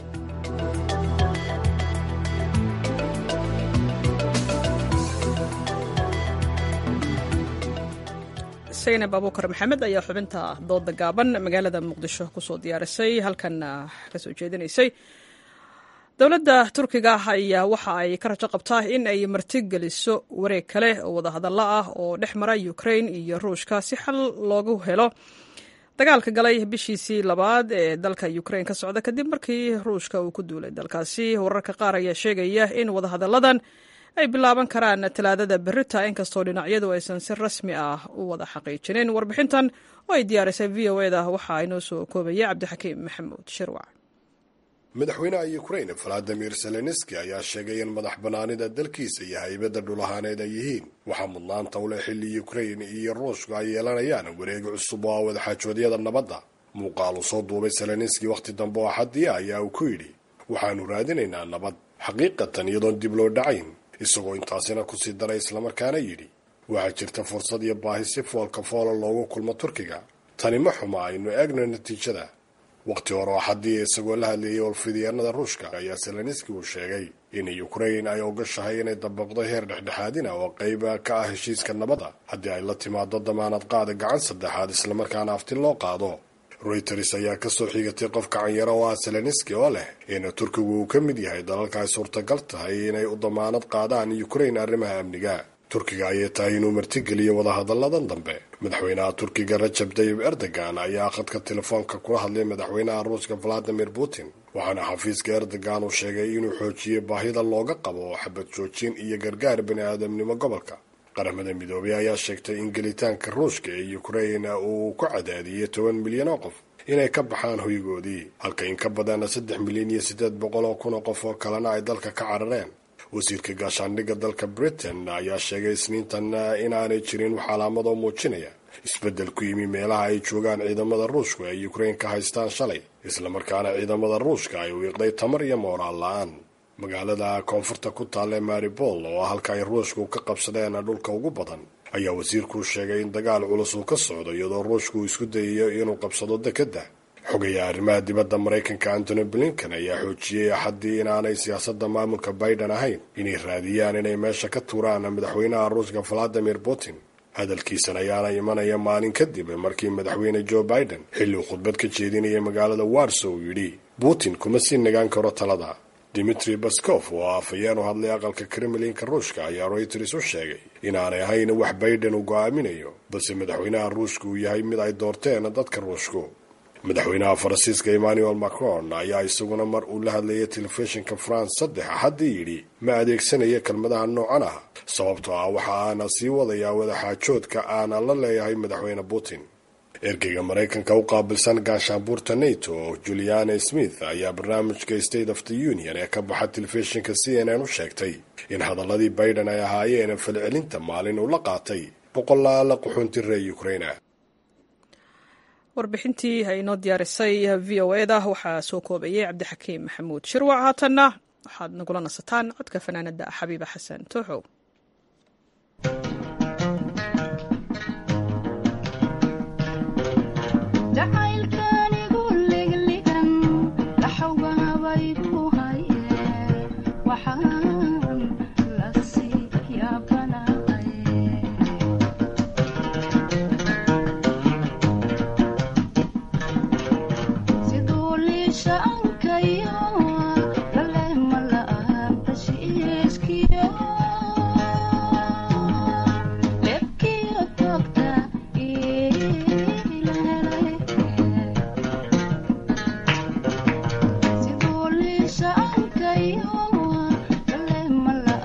saynab abuukar maxamed ayaa xubinta dooda gaaban magaalada muqdisho kusoo diyaarisay halkanna kasoo jeedinaysay dowladda turkiga ayaa waxa ay ka rajo qabtaa in ay martigeliso wareeg kale oo wadahadallo ah oo dhex mara ukrain iyo ruushka si xal loogu helo dagaalka galay bishiisii labaad ee dalka ukrain ka socda kadib markii ruushka uu ku duulay dalkaasi wararka qaar ayaa sheegaya in wadahadalladan ay bilaaban karaan talaadada berita inkastoo dhinacyadu aysan si rasmi ah u wada xaqiijinin warbixintan oo ay diyaarisay v o eda waxaa inoo soo koobaya cabdixakiim maxamuud shirwac madaxweynaha ukrain valadimir zelenski ayaa sheegay in madax bannaanida dalkiisa iyo haybadda dhulahaaneed ay yihiin waxaa mudnaanta u leh xilli ukrain iyo ruushku ay yeelanayaan wareeg cusub oo ah wadaxaajoodyada nabadda muuqaal uu soo duubay zelenski wakhti dambe oo xadii ayaa uu ku yidhi waxaannu raadinaynaa nabad xaqiiqatan iyadoon dib loo dhacayn isagoo intaasina kusii daray islamarkaana yidhi waxaa jirta fursad iyo baahi si foolka foola loogu kulmo turkiga tani ma xuma aynu eegno natiijada wakhti hore oo xadii isagoo la hadleeyay olfidyaanada ruushka ayaa zelenski uu sheegay in ukrain ay ogashahay inay dabaqdo heer dhexdhexaadina oo qayba ka ah heshiiska nabadda haddii ay la timaado damaanad qaada gacan saddexaad islamarkaana afti loo qaado reuters ayaa kasoo xigatay qof kacanyaro oo ah zelenski oo leh in turkigu uu ka mid yahay dalalka ay suurtagal tahay inay u damaanad qaadaan ukrain arrimaha amniga turkiga ayay tahay inuu martigeliyo wadahadalladan dambe madaxweynaha turkiga rajab tayib erdogan ayaa khadka telefoonka kula hadlay madaxweynaha ruushka valadimir putin waxaana xafiiska erdogan uu sheegay inuu xoojiyey baahida looga qabo xabad joojin iyo gargaar bani aadamnimo gobolka qaramada midoobay ayaa sheegtay in gelitaanka ruushka ee ukrain uu ku cadaadiyey toban milyan oo qof inay ka baxaan hoygoodii halka in ka badanna saddex milyan iyo siddeed boqol oo kun oo qof oo kalena ay dalka ka carareen wasiirka gaashaandhigga dalka britain ayaa sheegay isniintan inaanay jirin wax calaamadoo muujinaya isbeddel ku yimi meelaha ay joogaan ciidamada ruushku ay ukrain ka haystaan shalay islamarkaana ciidamada ruushka ay wiiqday tamar iyo mooraal la-aan magaalada koonfurta ku taalla maribol oo halka ay ruushku ka qabsadeen dhulka ugu badan ayaa wasiirku sheegay in dagaal culus uu ka socdo iyadoo ruushku uu isku dayayo inuu qabsado dekedda xogaya arrimaha dibadda maraykanka antony blinken ayaa xoojiyey axaddii inaanay siyaasadda maamulka biden ahayn inay raadiyaan inay meesha ka tuuraan madaxweynaha ruushka valadimir putin hadalkiisan ayaana imanaya maalin kadib markii madaxweyne joe biden xilli uu khudbad ka jeedinaya magaalada warso uu yidhi putin kuma sii nagaan karo talada dimitri baskof oo afhayeen u hadlay aqalka kremlinka ruushka ayaa reuters u sheegay inaanay ahayn wax biden uu go'aaminayo balse madaxweynaha ruushka uu yahay mid ay doorteen dadka ruushku madaxweynaha faransiiska emmanuel macron ayaa isaguna mar uu la hadlayay telefishinka france saddex axaddii yidhi ma adeegsanaya kelmadaha noocan ah sababtoo ah waxa aana sii wadayaa wadaxaajoodka aana la leeyahay madaxweyne putin ergeyga maraykanka u qaabilsan gaashaanbuurta nato juliana smith ayaa barnaamijka state of the union ee ka baxa telefishinka c n n u sheegtay in hadaladii biden ay ahaayeen falcelinta maalin uu la qaatay boqolaala qaxoonti reer ukraina warbixintii ay inoo diyaarisay v o eda waxaa soo koobayay cabdixakiim maxamuud shirwac haatanna waxaad nagula nasataan codka fanaanada xabiiba xasan tooxow Sidoo liisha ankayo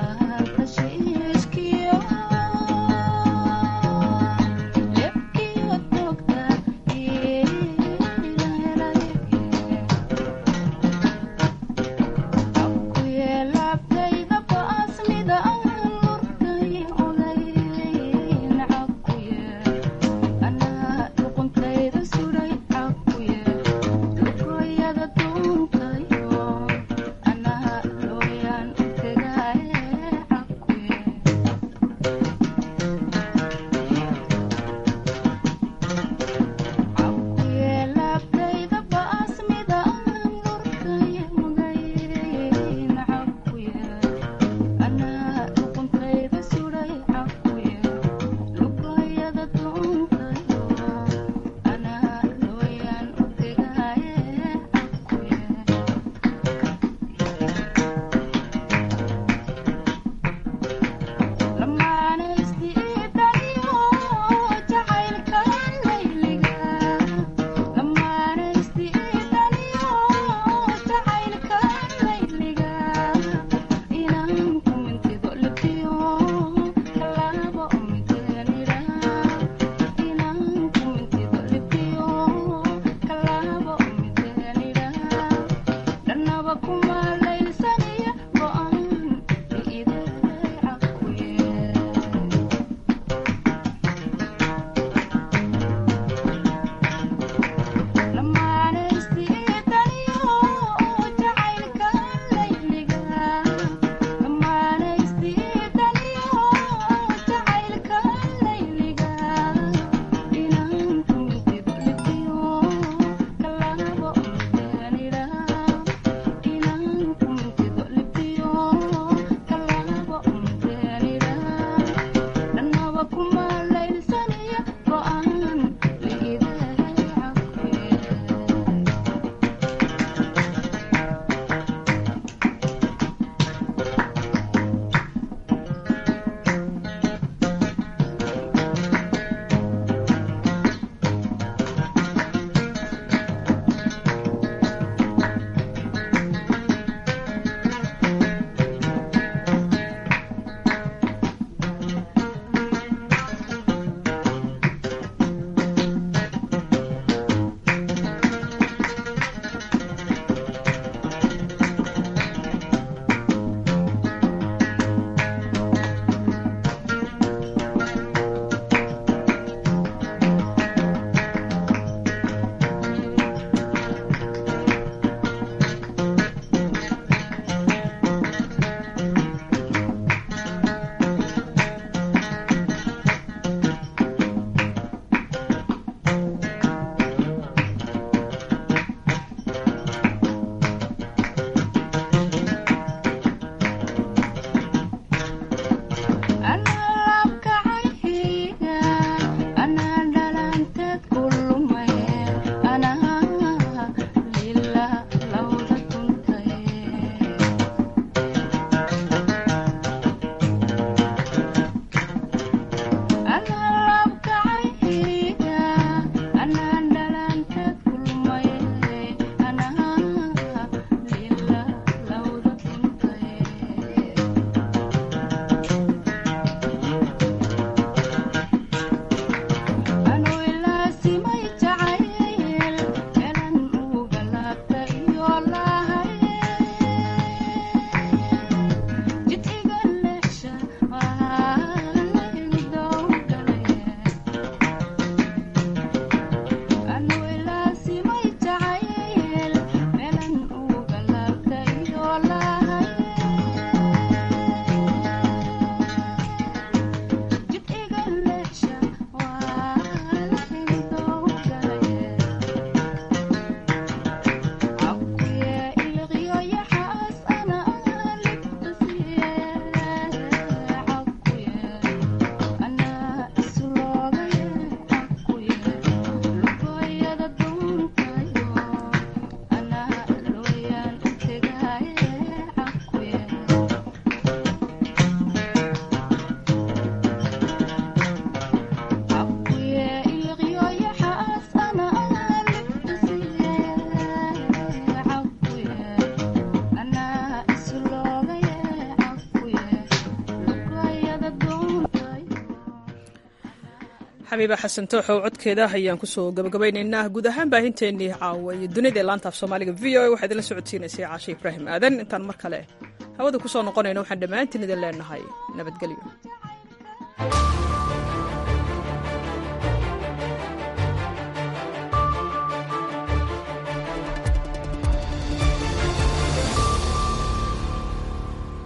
xabiiba xasan tooxow codkeeda ayaan kusoo gabagabaynaynaa guud ahaan baahinteennii caawa iyo dunida ee laanta af soomaaliga v o a waxaa idinla socodsiinaysay caashe ibraahim aadan intaan mar kale hawada kusoo noqonayno waxaan dhammaantiin idin leenahay nabadgelyo